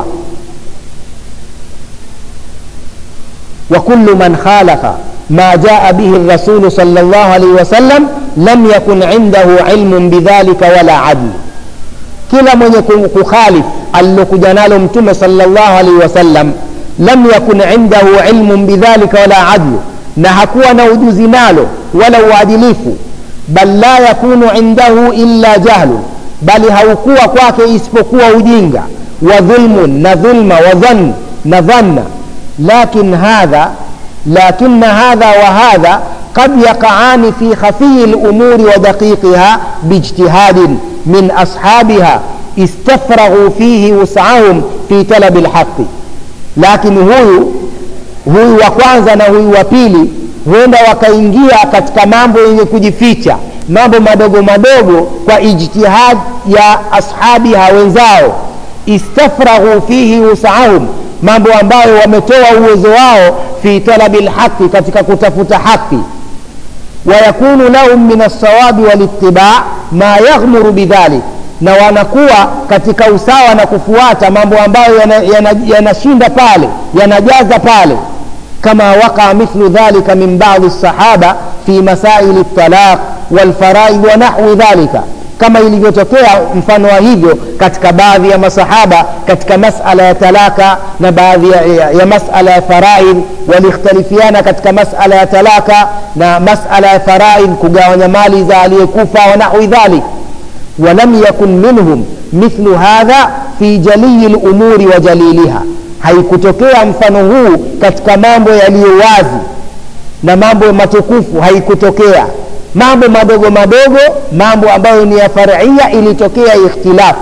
S2: wa kullu man khalafa ma jaa bihi rasulu sal llah alaihi wasallam lam yakun indahu ilmun bidhalika wala adl kila mwenye kukhalif alilokuja nalo mtume sal llah alaihi wasallam lam yakun indahu ilmun bidhalika wala adlu na hakuwa na ujuzi nalo wala uadilifu bal la yakunu indahu illa jahlu bali haukuwa kwake isipokuwa ujinga wa dhulmun na dhulma wa dhann na dhanna lakin hadha lakin hadha wa hadha قد يقعان في خفي الأمور ودقيقها باجتهاد من أصحابها استفرغوا فيه وسعهم في طلب الحق lakini huyu huyu wa kwanza na huyu wa pili huenda wakaingia katika mambo yenye kujificha mambo madogo madogo kwa ijtihad ya ashabiha wenzao istafraghu fihi wusaahum mambo ambayo wametoa uwezo wao fi talabi lhaqi katika kutafuta haki wayakunu lahum min alsawabi walitibaa ma yaghmuru bidhalik na wanakuwa katika usawa na kufuata mambo ambayo yanashinda yana, yana pale yanajaza pale kama waqa mithlu dhalika min badi lsahaba fi masaili ltalaq walfaraid wa nahwi dhalika kama ilivyotokea mfano wa hivyo katika baadhi ya masahaba katika masala ya talaka na baadhi ya, ya, ya masala ya faraid walikhtalifiana katika masala ya talaka na masala ya faraid kugawanya mali za aliyekufa wa nahwi dhalik ولم يكن منهم مثل هذا في جلي الأمور وجليلها haikutokea mfano huu katika mambo yaliyo wazi na mambo matukufu haikutokea mambo madogo madogo mambo ambayo ni ya faria ilitokea ikhtilafu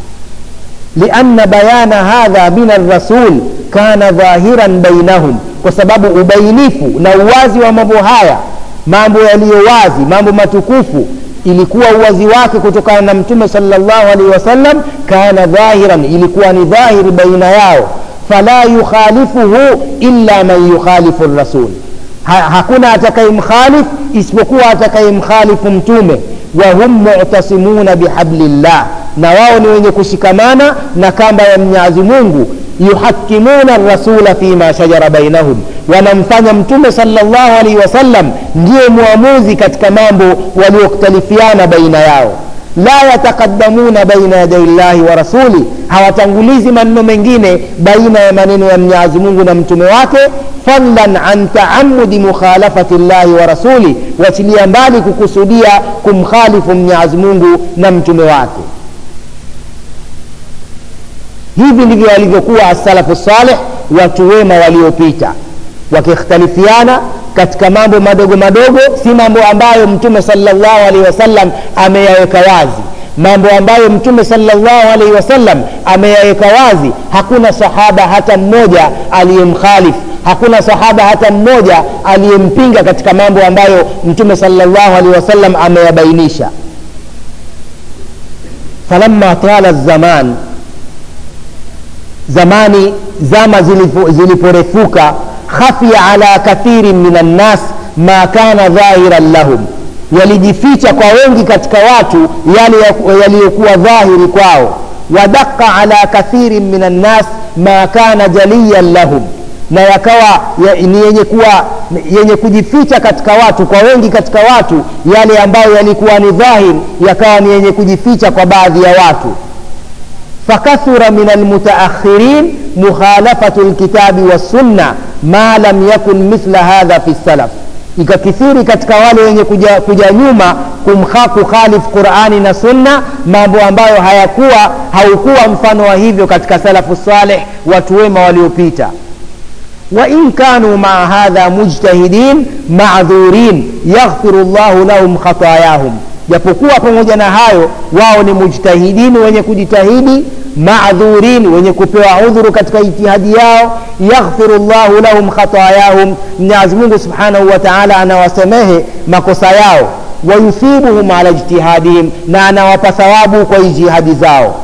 S2: lianna bayana hadha min arrasul kana dhahiran bainahum kwa sababu ubainifu na uwazi wa mambo haya mambo yaliyo wazi mambo matukufu ilikuwa uwazi wake kutokana na mtume salllahu alaihi wasallam kana dhahiran ilikuwa ni dhahiri baina yao fala yukhalifuhu illa man yukhalifu rasul ha, hakuna atakayemkhalif isipokuwa atakayemkhalifu mtume wahum mutasimuna bihablillah na wao ni wenye kushikamana na kamba ya mnyazi mungu yuhakimuna rasula fima shajara bainahum wanamfanya mtume salllahu alaihi wasallam ndiye mwamuzi katika mambo waliokhtalifiana baina yao la yataqadamuna baina yadai llahi wa rasuli hawatangulizi maneno mengine baina ya maneno ya mnyazi mungu na mtume wake fadlan an taamudi mukhalafati llahi wa rasuli wachilia mbali kukusudia kumkhalifu mnyazi mungu na mtume wake hivi ndivyo walivyokuwa asalafu saleh watu wema waliopita wakikhtalifiana katika mambo madogo madogo si mambo ambayo mtume salllahu alaihi wasallam ameyaweka wazi mambo ambayo mtume salllahu alaihi wasallam ameyaweka wazi hakuna sahaba hata mmoja aliyemkhalifu hakuna sahaba hata mmoja aliyempinga katika mambo ambayo mtume salllahu alaihi wasallam ameyabainisha falamma tala zaman zamani zama ziliporefuka khafia ala kathirin min annas ma kana dhahiran lahum yalijificha kwa wengi katika watu yale yaliyokuwa dhahiri kwao wadaqa ala kathirin min annas ma kana jaliyan lahum na yakawa ya, ni yenye kuwa yenye kujificha katika watu kwa wengi katika watu yale ambayo yalikuwa ni dhahiri yakawa ni yenye kujificha kwa baadhi ya watu فكثر من المتأخرين مخالفة الكتاب والسنة ما لم يكن مثل هذا في السلف ikakithiri katika wale wenye kuja, kuja nyuma kumha kukhalifu qurani na sunna mambo ambayo hayakuwa haukuwa mfano wa hivyo katika salafu saleh watu wema waliopita وإن كانوا مع هذا مجتهدين معذورين يغفر الله لهم خطاياهم japokuwa pamoja na hayo wao ni mujtahidini wenye kujitahidi maadhurin wenye kupewa udhuru katika ijtihadi yao yaghfiru llahu lahum khatayahum mwenyezi mungu subhanahu wa taala anawasamehe makosa yao wayuthibuhum ala ijtihadihim na anawapa thawabu kwa ijtihadi zao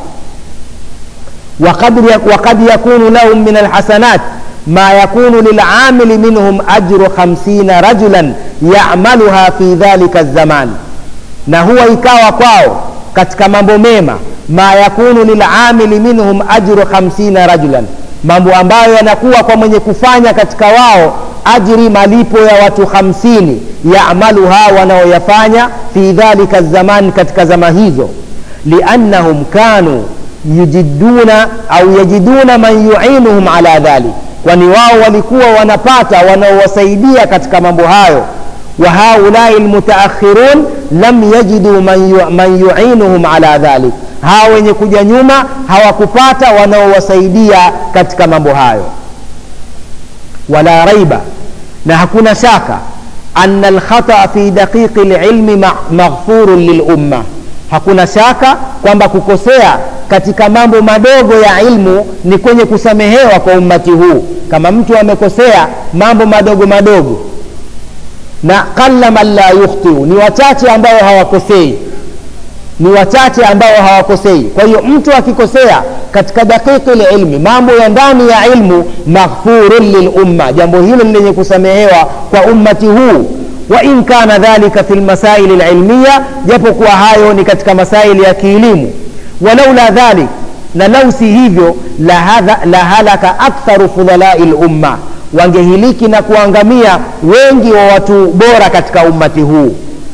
S2: وقد يكون لهم من الحسنات ما يكون للعامل منهم أجر خمسين رجلا يعملها في ذلك الزمان na huwa ikawa kwao katika mambo mema ma yakunu lilamili minhum ajru 50 rajulan mambo ambayo yanakuwa kwa mwenye kufanya katika wao ajri malipo ya watu 50 yamaluha wanaoyafanya fi dhalika zaman katika zama hizo liannahum kanu yujiduna au yajiduna man yuinuhum ala dhalik kwani wao walikuwa wanapata wanaowasaidia katika mambo hayo وهؤلاء المتأخرون لم يجدوا من من يعينهم على ذلك hawa wenye kuja nyuma hawakupata wanaowasaidia katika mambo hayo wala raiba na hakuna shaka ana alkhata fi daqiqi lilmi maghfurun lilumma hakuna shaka kwamba kukosea katika mambo madogo ya ilmu ni kwenye kusamehewa kwa ummati huu kama mtu amekosea mambo madogo madogo na qalla man la yukhtiu ni wachache ambao hawakosei ni wachache ambao hawakosei kwa hiyo mtu akikosea katika daqiqi lilmi mambo ya ndani ya ilmu maghfurun lilumma jambo hilo ni lenye kusamehewa kwa ummati huu wa in kana dhalika fi lmasaili lilmiya japo kuwa hayo ni katika masaili ya kielimu walaula dhalik na lau si hivyo la, la halaka aktharu fudhalai lumma wangehiliki na kuangamia wengi wa watu bora katika ummati huu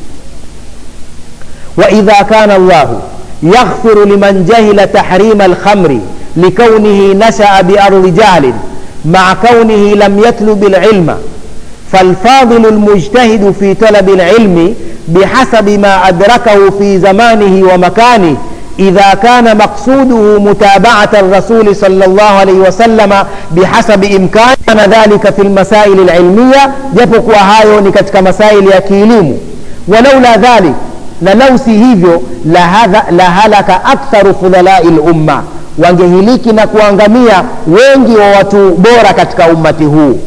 S2: waidha kana llahu yaghfiru liman jahila tahrima alkhamri likaunihi nashaa biardi jahlin maa kaunihi lam yatlub ililma فالفاضل المجتهد في طلب العلم بحسب ما أدركه في زمانه ومكانه إذا كان مقصوده متابعة الرسول صلى الله عليه وسلم بحسب إمكان كان ذلك في المسائل العلمية جبك وهايو نكتك مسائل يكيلم ولولا ذلك لو سيهيفيو لهلك أكثر فضلاء الأمة wangehiliki na kuangamia wengi wa watu bora katika ummati huu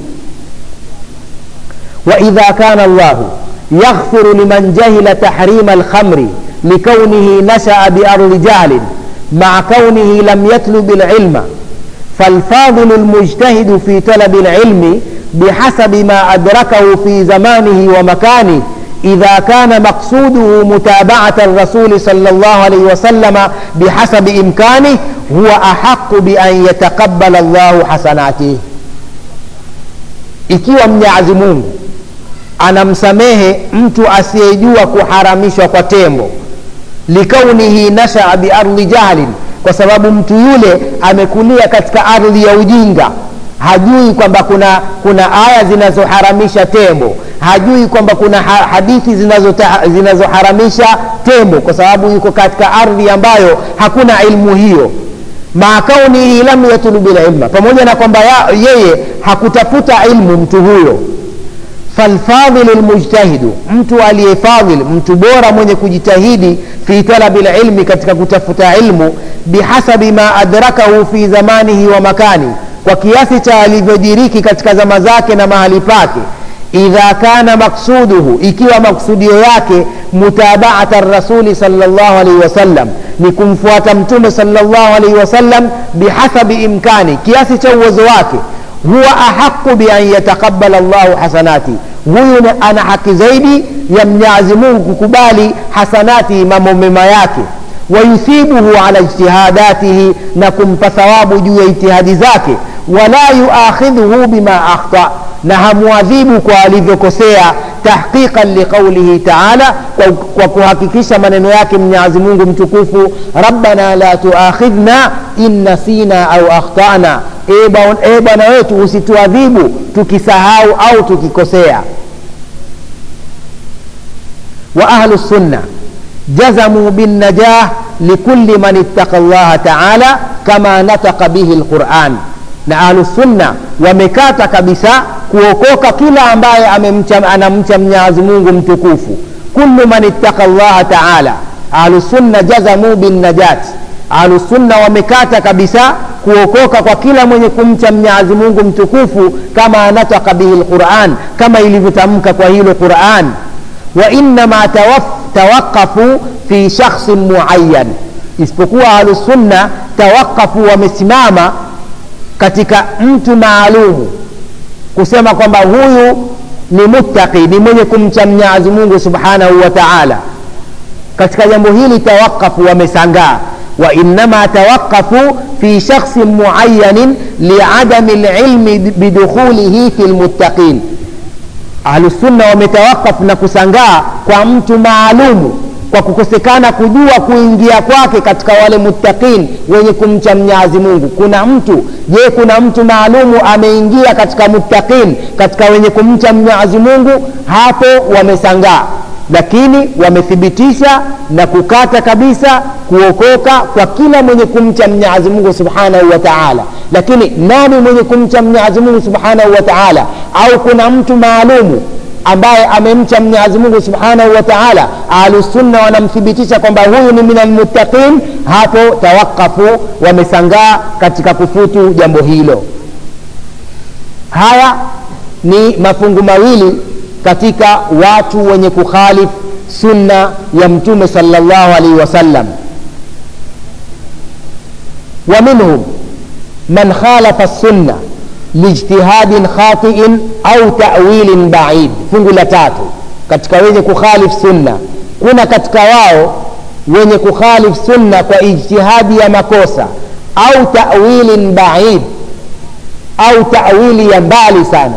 S2: waidha kana llahu yaghfiru liman jahila tahrima alkhamri لكونه نشأ بأرض جهل مع كونه لم يطلب العلم فالفاضل المجتهد في طلب العلم بحسب ما أدركه في زمانه ومكانه إذا كان مقصوده متابعة الرسول صلى الله عليه وسلم بحسب إمكانه هو أحق بأن يتقبل الله حسناته ikiwa mnyazi mungu anamsamehe mtu asiyejua kuharamishwa kwa tembo likaunihi nashaa biardhi jahlin kwa sababu mtu yule amekulia katika ardhi ya ujinga hajui kwamba kuna kuna aya zinazoharamisha tembo hajui kwamba kuna ha, hadithi zinazoharamisha tembo kwa sababu yuko katika ardhi ambayo hakuna ilmu hiyo maa kaunihi lam yatlubu lilma pamoja na kwamba yeye hakutafuta ilmu mtu huyo falfadhilu lmujtahidu mtu aliyefadhil mtu bora mwenye kujitahidi fi talabi lilmi katika kutafuta ilmu bihasabi ma adrakahu fi zamanihi wa makani kwa kiasi cha alivyodiriki katika zama zake na mahali pake idha kana maksuduhu ikiwa maksudio yake mutabaata rasuli salllah alaihi wasallam ni kumfuata mtume salllah alaihi wasallam bihasabi imkani kiasi cha uwezo wake huwa ahaqu bian yataqabala llahu hasanati huyu ana haki zaidi ya mnyazi mungu kukubali hasanati mambo mema yake wayuthibuhu ala ijtihadatihi na kumpa thawabu juu ya ijtihadi zake wala yuakhidhuhu bima akhta na hamwadhibu kwa alivyokosea tahqiqan liqaulihi taala kwa, kwa kuhakikisha maneno yake mwenyezi mungu mtukufu rabbana la tuakhidhna in nasina au akhtana e bwana wetu usituadhibu tukisahau au tukikosea wa ahlu sunna جزموا بالنجاح لكل من اتقى الله تعالى كما نطق به القرآن na ahlusunna wamekata kabisa kuokoka kila ambaye amemcha, anamcha mwenyezi mungu mtukufu kullu man ittaka llaha taala ahlusunna jazamu binnajat ahlusunna wamekata kabisa kuokoka kwa kila mwenye kumcha mwenyezi mungu mtukufu kama anataka bihi lquran kama ilivyotamka kwa hilo quran wainama tawaqafu fi shakhsin muayan isipokuwa ahlusunna tawaqafu wamesimama katika mtu maalumu kusema kwamba huyu ni muttaqi ni mwenye kumcha mwenyezi mungu subhanahu wa taala katika jambo hili tawaqafu wamesangaa وإنما توقفوا في شخص معين لعدم العلم بدخوله في المتقين أهل السنة ومتوقف نكسنغا kwa mtu maalumu kwa kukosekana kujua kuingia kwake katika wale muttaqin wenye kumcha mnyazi mungu kuna mtu je kuna mtu maalumu ameingia katika muttaqin katika wenye kumcha mnyazi mungu hapo wamesangaa lakini wamethibitisha na kukata kabisa kuokoka kwa kila mwenye kumcha mwenyezi mungu subhanahu wa taala lakini nani mwenye kumcha mwenyezi mungu subhanahu wa taala au kuna mtu maalumu ambaye amemcha mwenyezi mungu subhanahu wa taala ahlusunna wanamthibitisha kwamba huyu ni min almuttaqin hapo tawakafu wamesangaa katika kufutu jambo hilo haya ni mafungu mawili katika watu wenye kukhalif sunna ya mtume salllahu alaihi wasallam wa minhum man khalafa sunna lijtihadin khatiin au tawilin baid fungu la tatu katika wenye kukhalif sunna kuna katika wao wenye kukhalif sunna kwa ijtihadi ya makosa au tawilin baid au tawili ya mbali sana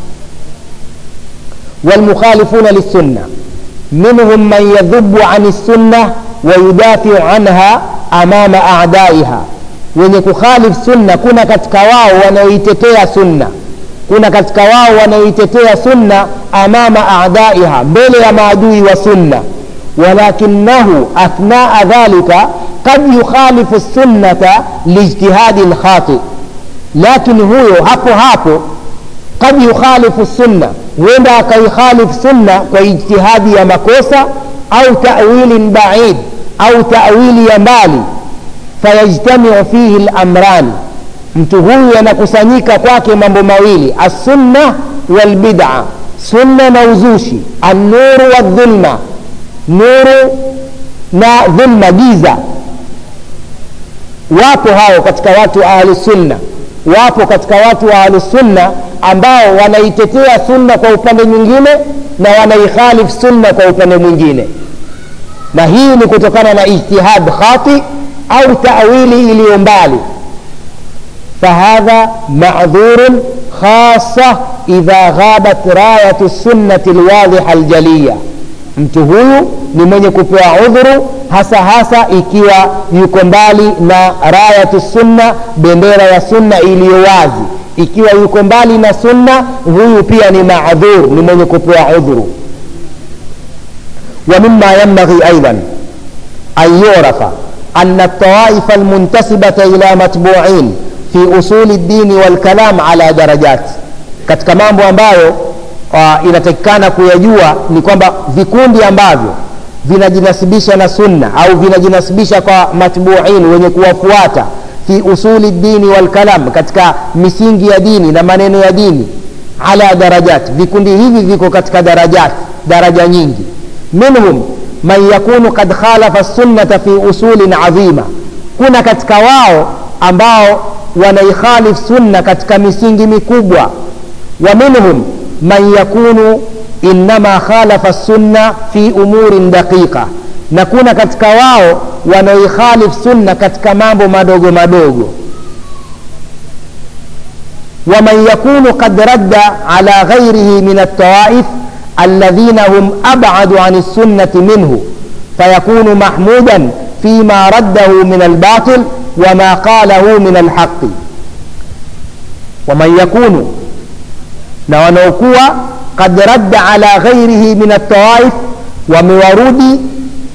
S2: والمخالفون للسنة منهم من يذب عن السنة ويدافع عنها أمام أعدائها wenye kukhalif sunna kuna katika wao wanaoitetea sunna kuna katika wao wanaoitetea sunna amama adaiha mbele ya maadui wa sunna walakinahu athnaa dhalika kad yukhalifu sunnata lijtihadi lkhati lakini huyo hapo hapo kad yukhalifu sunna huenda akaikhalif sunna kwa ijtihadi ya makosa au tawilin baid au tawili ya mbali fayajtamiu fihi lamrani mtu huyu yanakusanyika kwake mambo mawili assunna walbida sunna na uzushi annuru waldhulma nuru na dhulma giza wapo hao katika watu wa ahlusunna wapo katika watu wa ahlusunna ambao wanaitetea sunna kwa upande mwingine na wanaikhalif sunna kwa upande mwingine na hii ni kutokana na ijtihad khati au tawili iliyo mbali fahadha madhurun khasa idha ghabat rayatu sunnati lwadhiha aljaliya mtu huyu ni mwenye kupewa udhuru hasa hasa ikiwa yuko mbali na rayatu sunna bendera ya sunna iliyo wazi ikiwa yuko mbali na sunna huyu pia ni maadhur ni mwenye kupewa udhuru ومما ينبغي أيضا أن يعرف أن الطوائف المنتسبة إلى متبوعين في أصول الدين والكلام على درجات katika mambo ambayo uh, inatakikana kuyajua ni kwamba vikundi ambavyo vinajinasibisha na sunna au vinajinasibisha kwa matbuin wenye kuwafuata fi usuli dini walkalam katika misingi ya dini na maneno ya dini ala darajat vikundi hivi viko katika darajat daraja nyingi minhum man yakunu kad khalafa sunnata fi usulin adhima kuna katika wao ambao wanaikhalif sunna katika misingi mikubwa wa minhum man yakunu innama khalafa sunna fi umurin daqiqa na kuna katika wao wanaoikhalif sunna katika mambo madogo madogo waman yakunu kad radda ala ghairihi min altawaif الذين هم أبعد عن السنة منه فيكون محمودا فيما رده من الباطل وما قاله من الحق ومن يكون نونوكوا قد رد على غيره من الطوائف ومورودي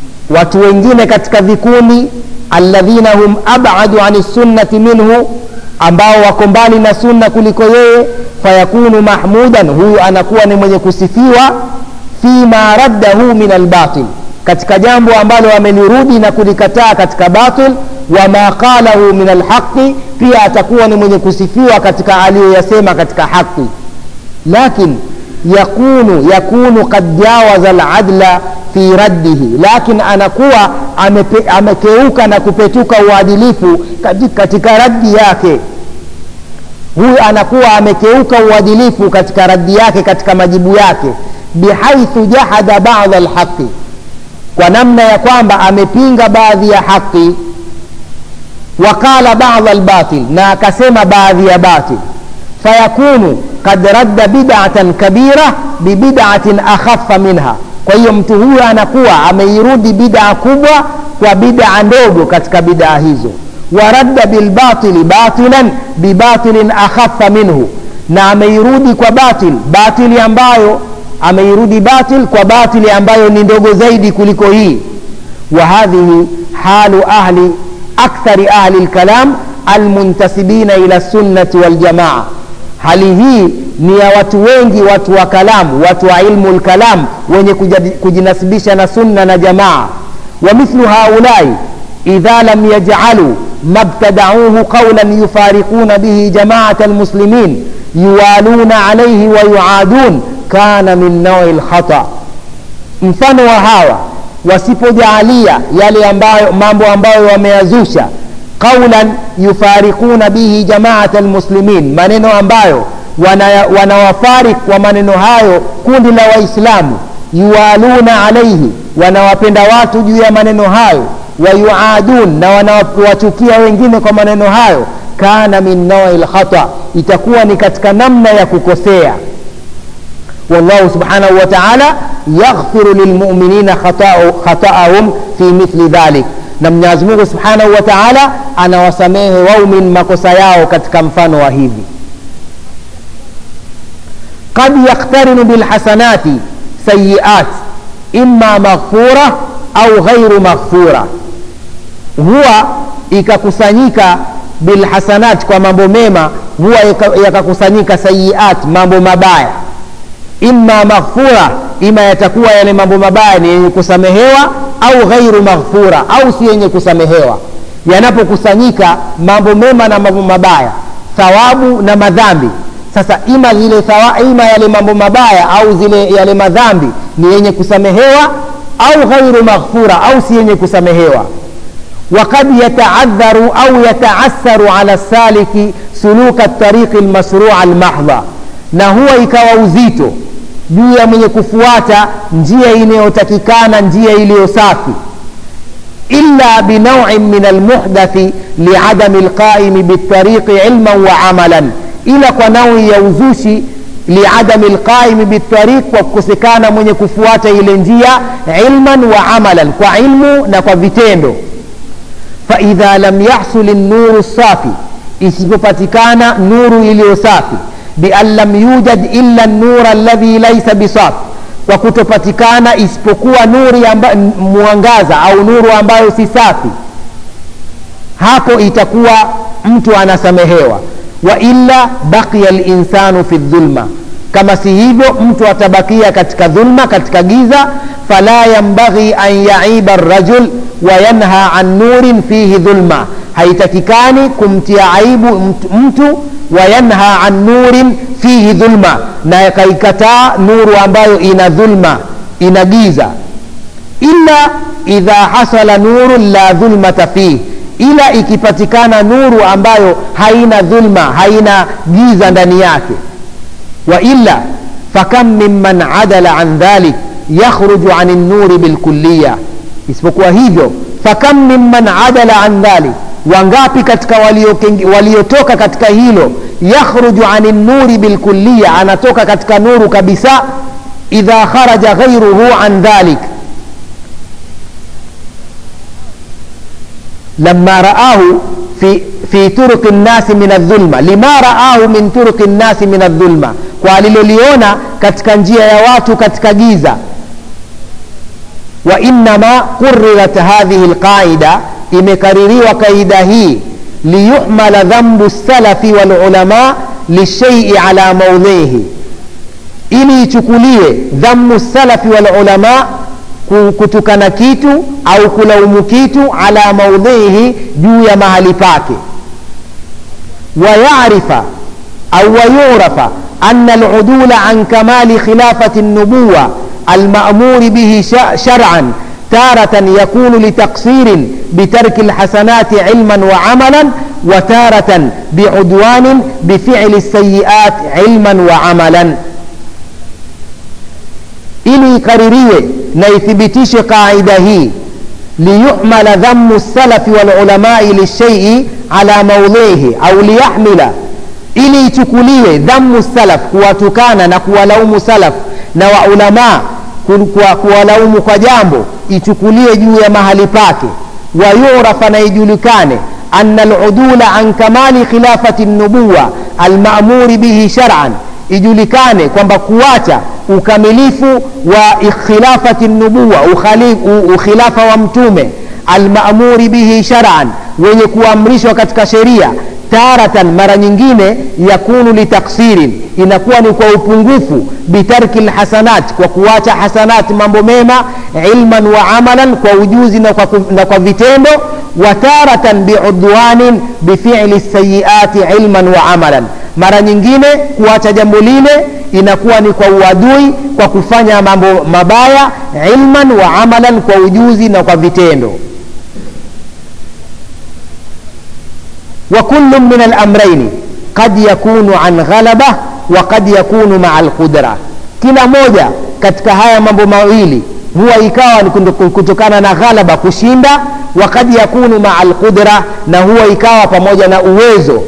S2: watu wengine katika vikundi alladhina hum abadu ani sunnati minhu ambao wako mbali na sunna kuliko yeye fayakunu mahmudan huyu anakuwa ni mwenye kusifiwa fima raddahu min albatil katika jambo ambalo amelirudi na kulikataa katika batil wama qalahu min alhaqi pia atakuwa ni mwenye kusifiwa katika aliyoyasema katika haqi lakin yakunu yakunu qad jawaza aladla fi raddihi lakin anakuwa amepe, amekeuka na kupetuka uadilifu katika, katika raddi yake huyu anakuwa amekeuka uadilifu katika raddi yake katika majibu yake bihaithu jahada bada alhaqi kwa namna ya kwamba amepinga baadhi ya haqi waqala bada albatil na akasema baadhi ya batil fayakunu kad radda bidatan kabira bibidatin akhaffa minha kwa hiyo mtu huyo anakuwa ameirudi bidaa kubwa kwa bidaa ndogo katika bidaa hizo waradda bilbatili batilan bibatilin akhaffa minhu na ameirudi kwa batil batili ambayo ameirudi batil kwa batili ambayo ni ndogo zaidi kuliko hii wa hadhihi halu ahli akthari ahli lkalam almuntasibina ila sunnati waljamaa hali hii ni ya watu wengi watu wa kalamu watu wa ilmu lkalam wenye kujinasibisha na sunna na jamaa wa mithlu haulai idha lam yajcalu ما ابتدعوه قولا يفارقون به جماعة المسلمين يوالون عليه ويعادون كان من نوع الخطأ mfano wa hawa wasipojaalia yale ambayo mambo ambayo wameyazusha qaulan yufarikuna bihi jamaat almuslimin maneno ambayo wanawafarik wana kwa maneno hayo kundi la waislamu yuwaluna alaihi wanawapenda watu juu ya maneno hayo wayuadun na wanawachukia wengine kwa maneno hayo kana min naui lkhata itakuwa ni katika namna ya kukosea wallahu subhanahu wa taala yaghfiru lilmuminina khataahum fi mithli dhalik na mwenyezi mungu subhanahu wa taala anawasamehe waumin makosa yao katika mfano wa hivi qad yaktarinu bilhasanati sayiat imma maghfura au ghairu maghfura huwa ikakusanyika bilhasanat kwa mambo mema huwa yakakusanyika sayiat mambo mabaya imma maghfura ima yatakuwa yale mambo mabaya ni yenye kusamehewa au ghairu maghfura au si yenye kusamehewa yanapokusanyika mambo mema na mambo mabaya thawabu na madhambi sasa ima zile thawa, ima yale mambo mabaya au zile yale madhambi ni yenye kusamehewa au ghairu maghfura au si yenye kusamehewa وقد يتعذر أو يتعسر على السالك سلوك الطريق المشروع المحضة na huwa ikawa uzito juu ya mwenye kufuata njia inayotakikana njia iliyo safi illa binauin min almuhdathi liadami lqaimi bitariqi ilman wa amalan ila kwa naui ya uzushi liadami lqaimi bitariq kwa kukosekana mwenye kufuata ile njia ilman wa amalan kwa ilmu na kwa vitendo faidha lam yahsul nuru safi isipopatikana nuru iliyo safi bian lam yujad illa nura alladhi laisa bisaf kwa kutopatikana isipokuwa nuri amba, mwangaza au nuru ambayo si safi hapo itakuwa mtu anasamehewa wa illa baqiya linsanu fi dhulma kama si hivyo mtu atabakia katika dhulma katika giza fala yambaghi an yaiba rajul wa yanha an nurin fihi dhulma haitakikani kumtia aibu mtu, mtu wa yanha an nurin fihi dhulma na akaikataa nuru ambayo ina dhulma ina giza illa idha hasala nurun la dhulmata fihi ila ikipatikana nuru ambayo haina dhulma haina giza ndani yake wa illa fakam mimman adala an dhalik yakhruju an nuri bilkulliya isipokuwa hivyo fakam mimman adala an dhalik wangapi katika waliotoka walio katika hilo yakhruju ani nuri bilkulliya anatoka katika nuru kabisa idha kharaja ghairuhu an dhalik لما رآه في في طرق الناس من الظلمة لما رآه من طرق الناس من الظلمة kwa aliloliona katika njia ya watu katika giza wa innama qurirat hadhihi lqaida imekaririwa kaida hii liyuhmala dhambu lsalafi walulama lishaii ala maudhihi ili ichukuliwe dhammu salafi walulama kutukana kitu au kulaumu kitu ala maudhihi juu ya mahali pake wayarifa au wayurafa ana aludula an kamali khilafati النبوة المأمور به شرعا تارة يكون لتقصير بترك الحسنات علما وعملا وتارة بعدوان بفعل السيئات علما وعملا ili ikaririwe na ithibitishe qaida hii liyuhmala dhammu salafi walulamai lishaii ala maudhihi au liyahmila ili ichukuliwe dhammu salaf kuwatukana na kuwalaumu salaf na waulamaa kuwalaumu kwa jambo ichukuliwe juu ya mahali pake wayurafa na ijulikane ana aludula an kamali khilafati nubuwa almamuri bihi shar'an ijulikane kwamba kuacha ukamilifu wa khilafati nubuwa ukhilafa wa mtume almamuri bihi shar'an wenye kuamrishwa katika sheria taratan mara nyingine yakunu litaksirin inakuwa ni kwa upungufu bitarki lhasanat kwa kuacha hasanat mambo mema ilman wa amalan kwa ujuzi na kwa, na kwa vitendo wa taratan biudwanin bifili sayiati ilman wa amalan mara nyingine kuacha jambo lile inakuwa ni kwa uadui kwa kufanya mambo mabaya ilman wa amalan kwa ujuzi na kwa vitendo وكل من الأمرين قد يكون عن غلبة وقد يكون مع القدرة kila moja katika haya mambo mawili huwa ikawa ni kutokana na ghalaba kushinda wakad yakunu maa alqudra na huwa ikawa pamoja na uwezo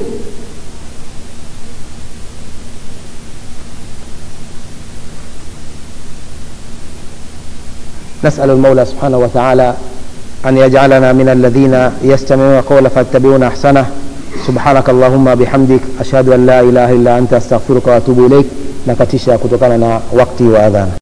S2: نسأل المولى سبحانه وتعالى أن يجعلنا من الذين يستمعون القول فاتبعون أحسنه سبحانك اللهم بحمدك أشهد أن لا إله إلا أنت أستغفرك وأتوب إليك نكتشا كتokana na wakati wa adhana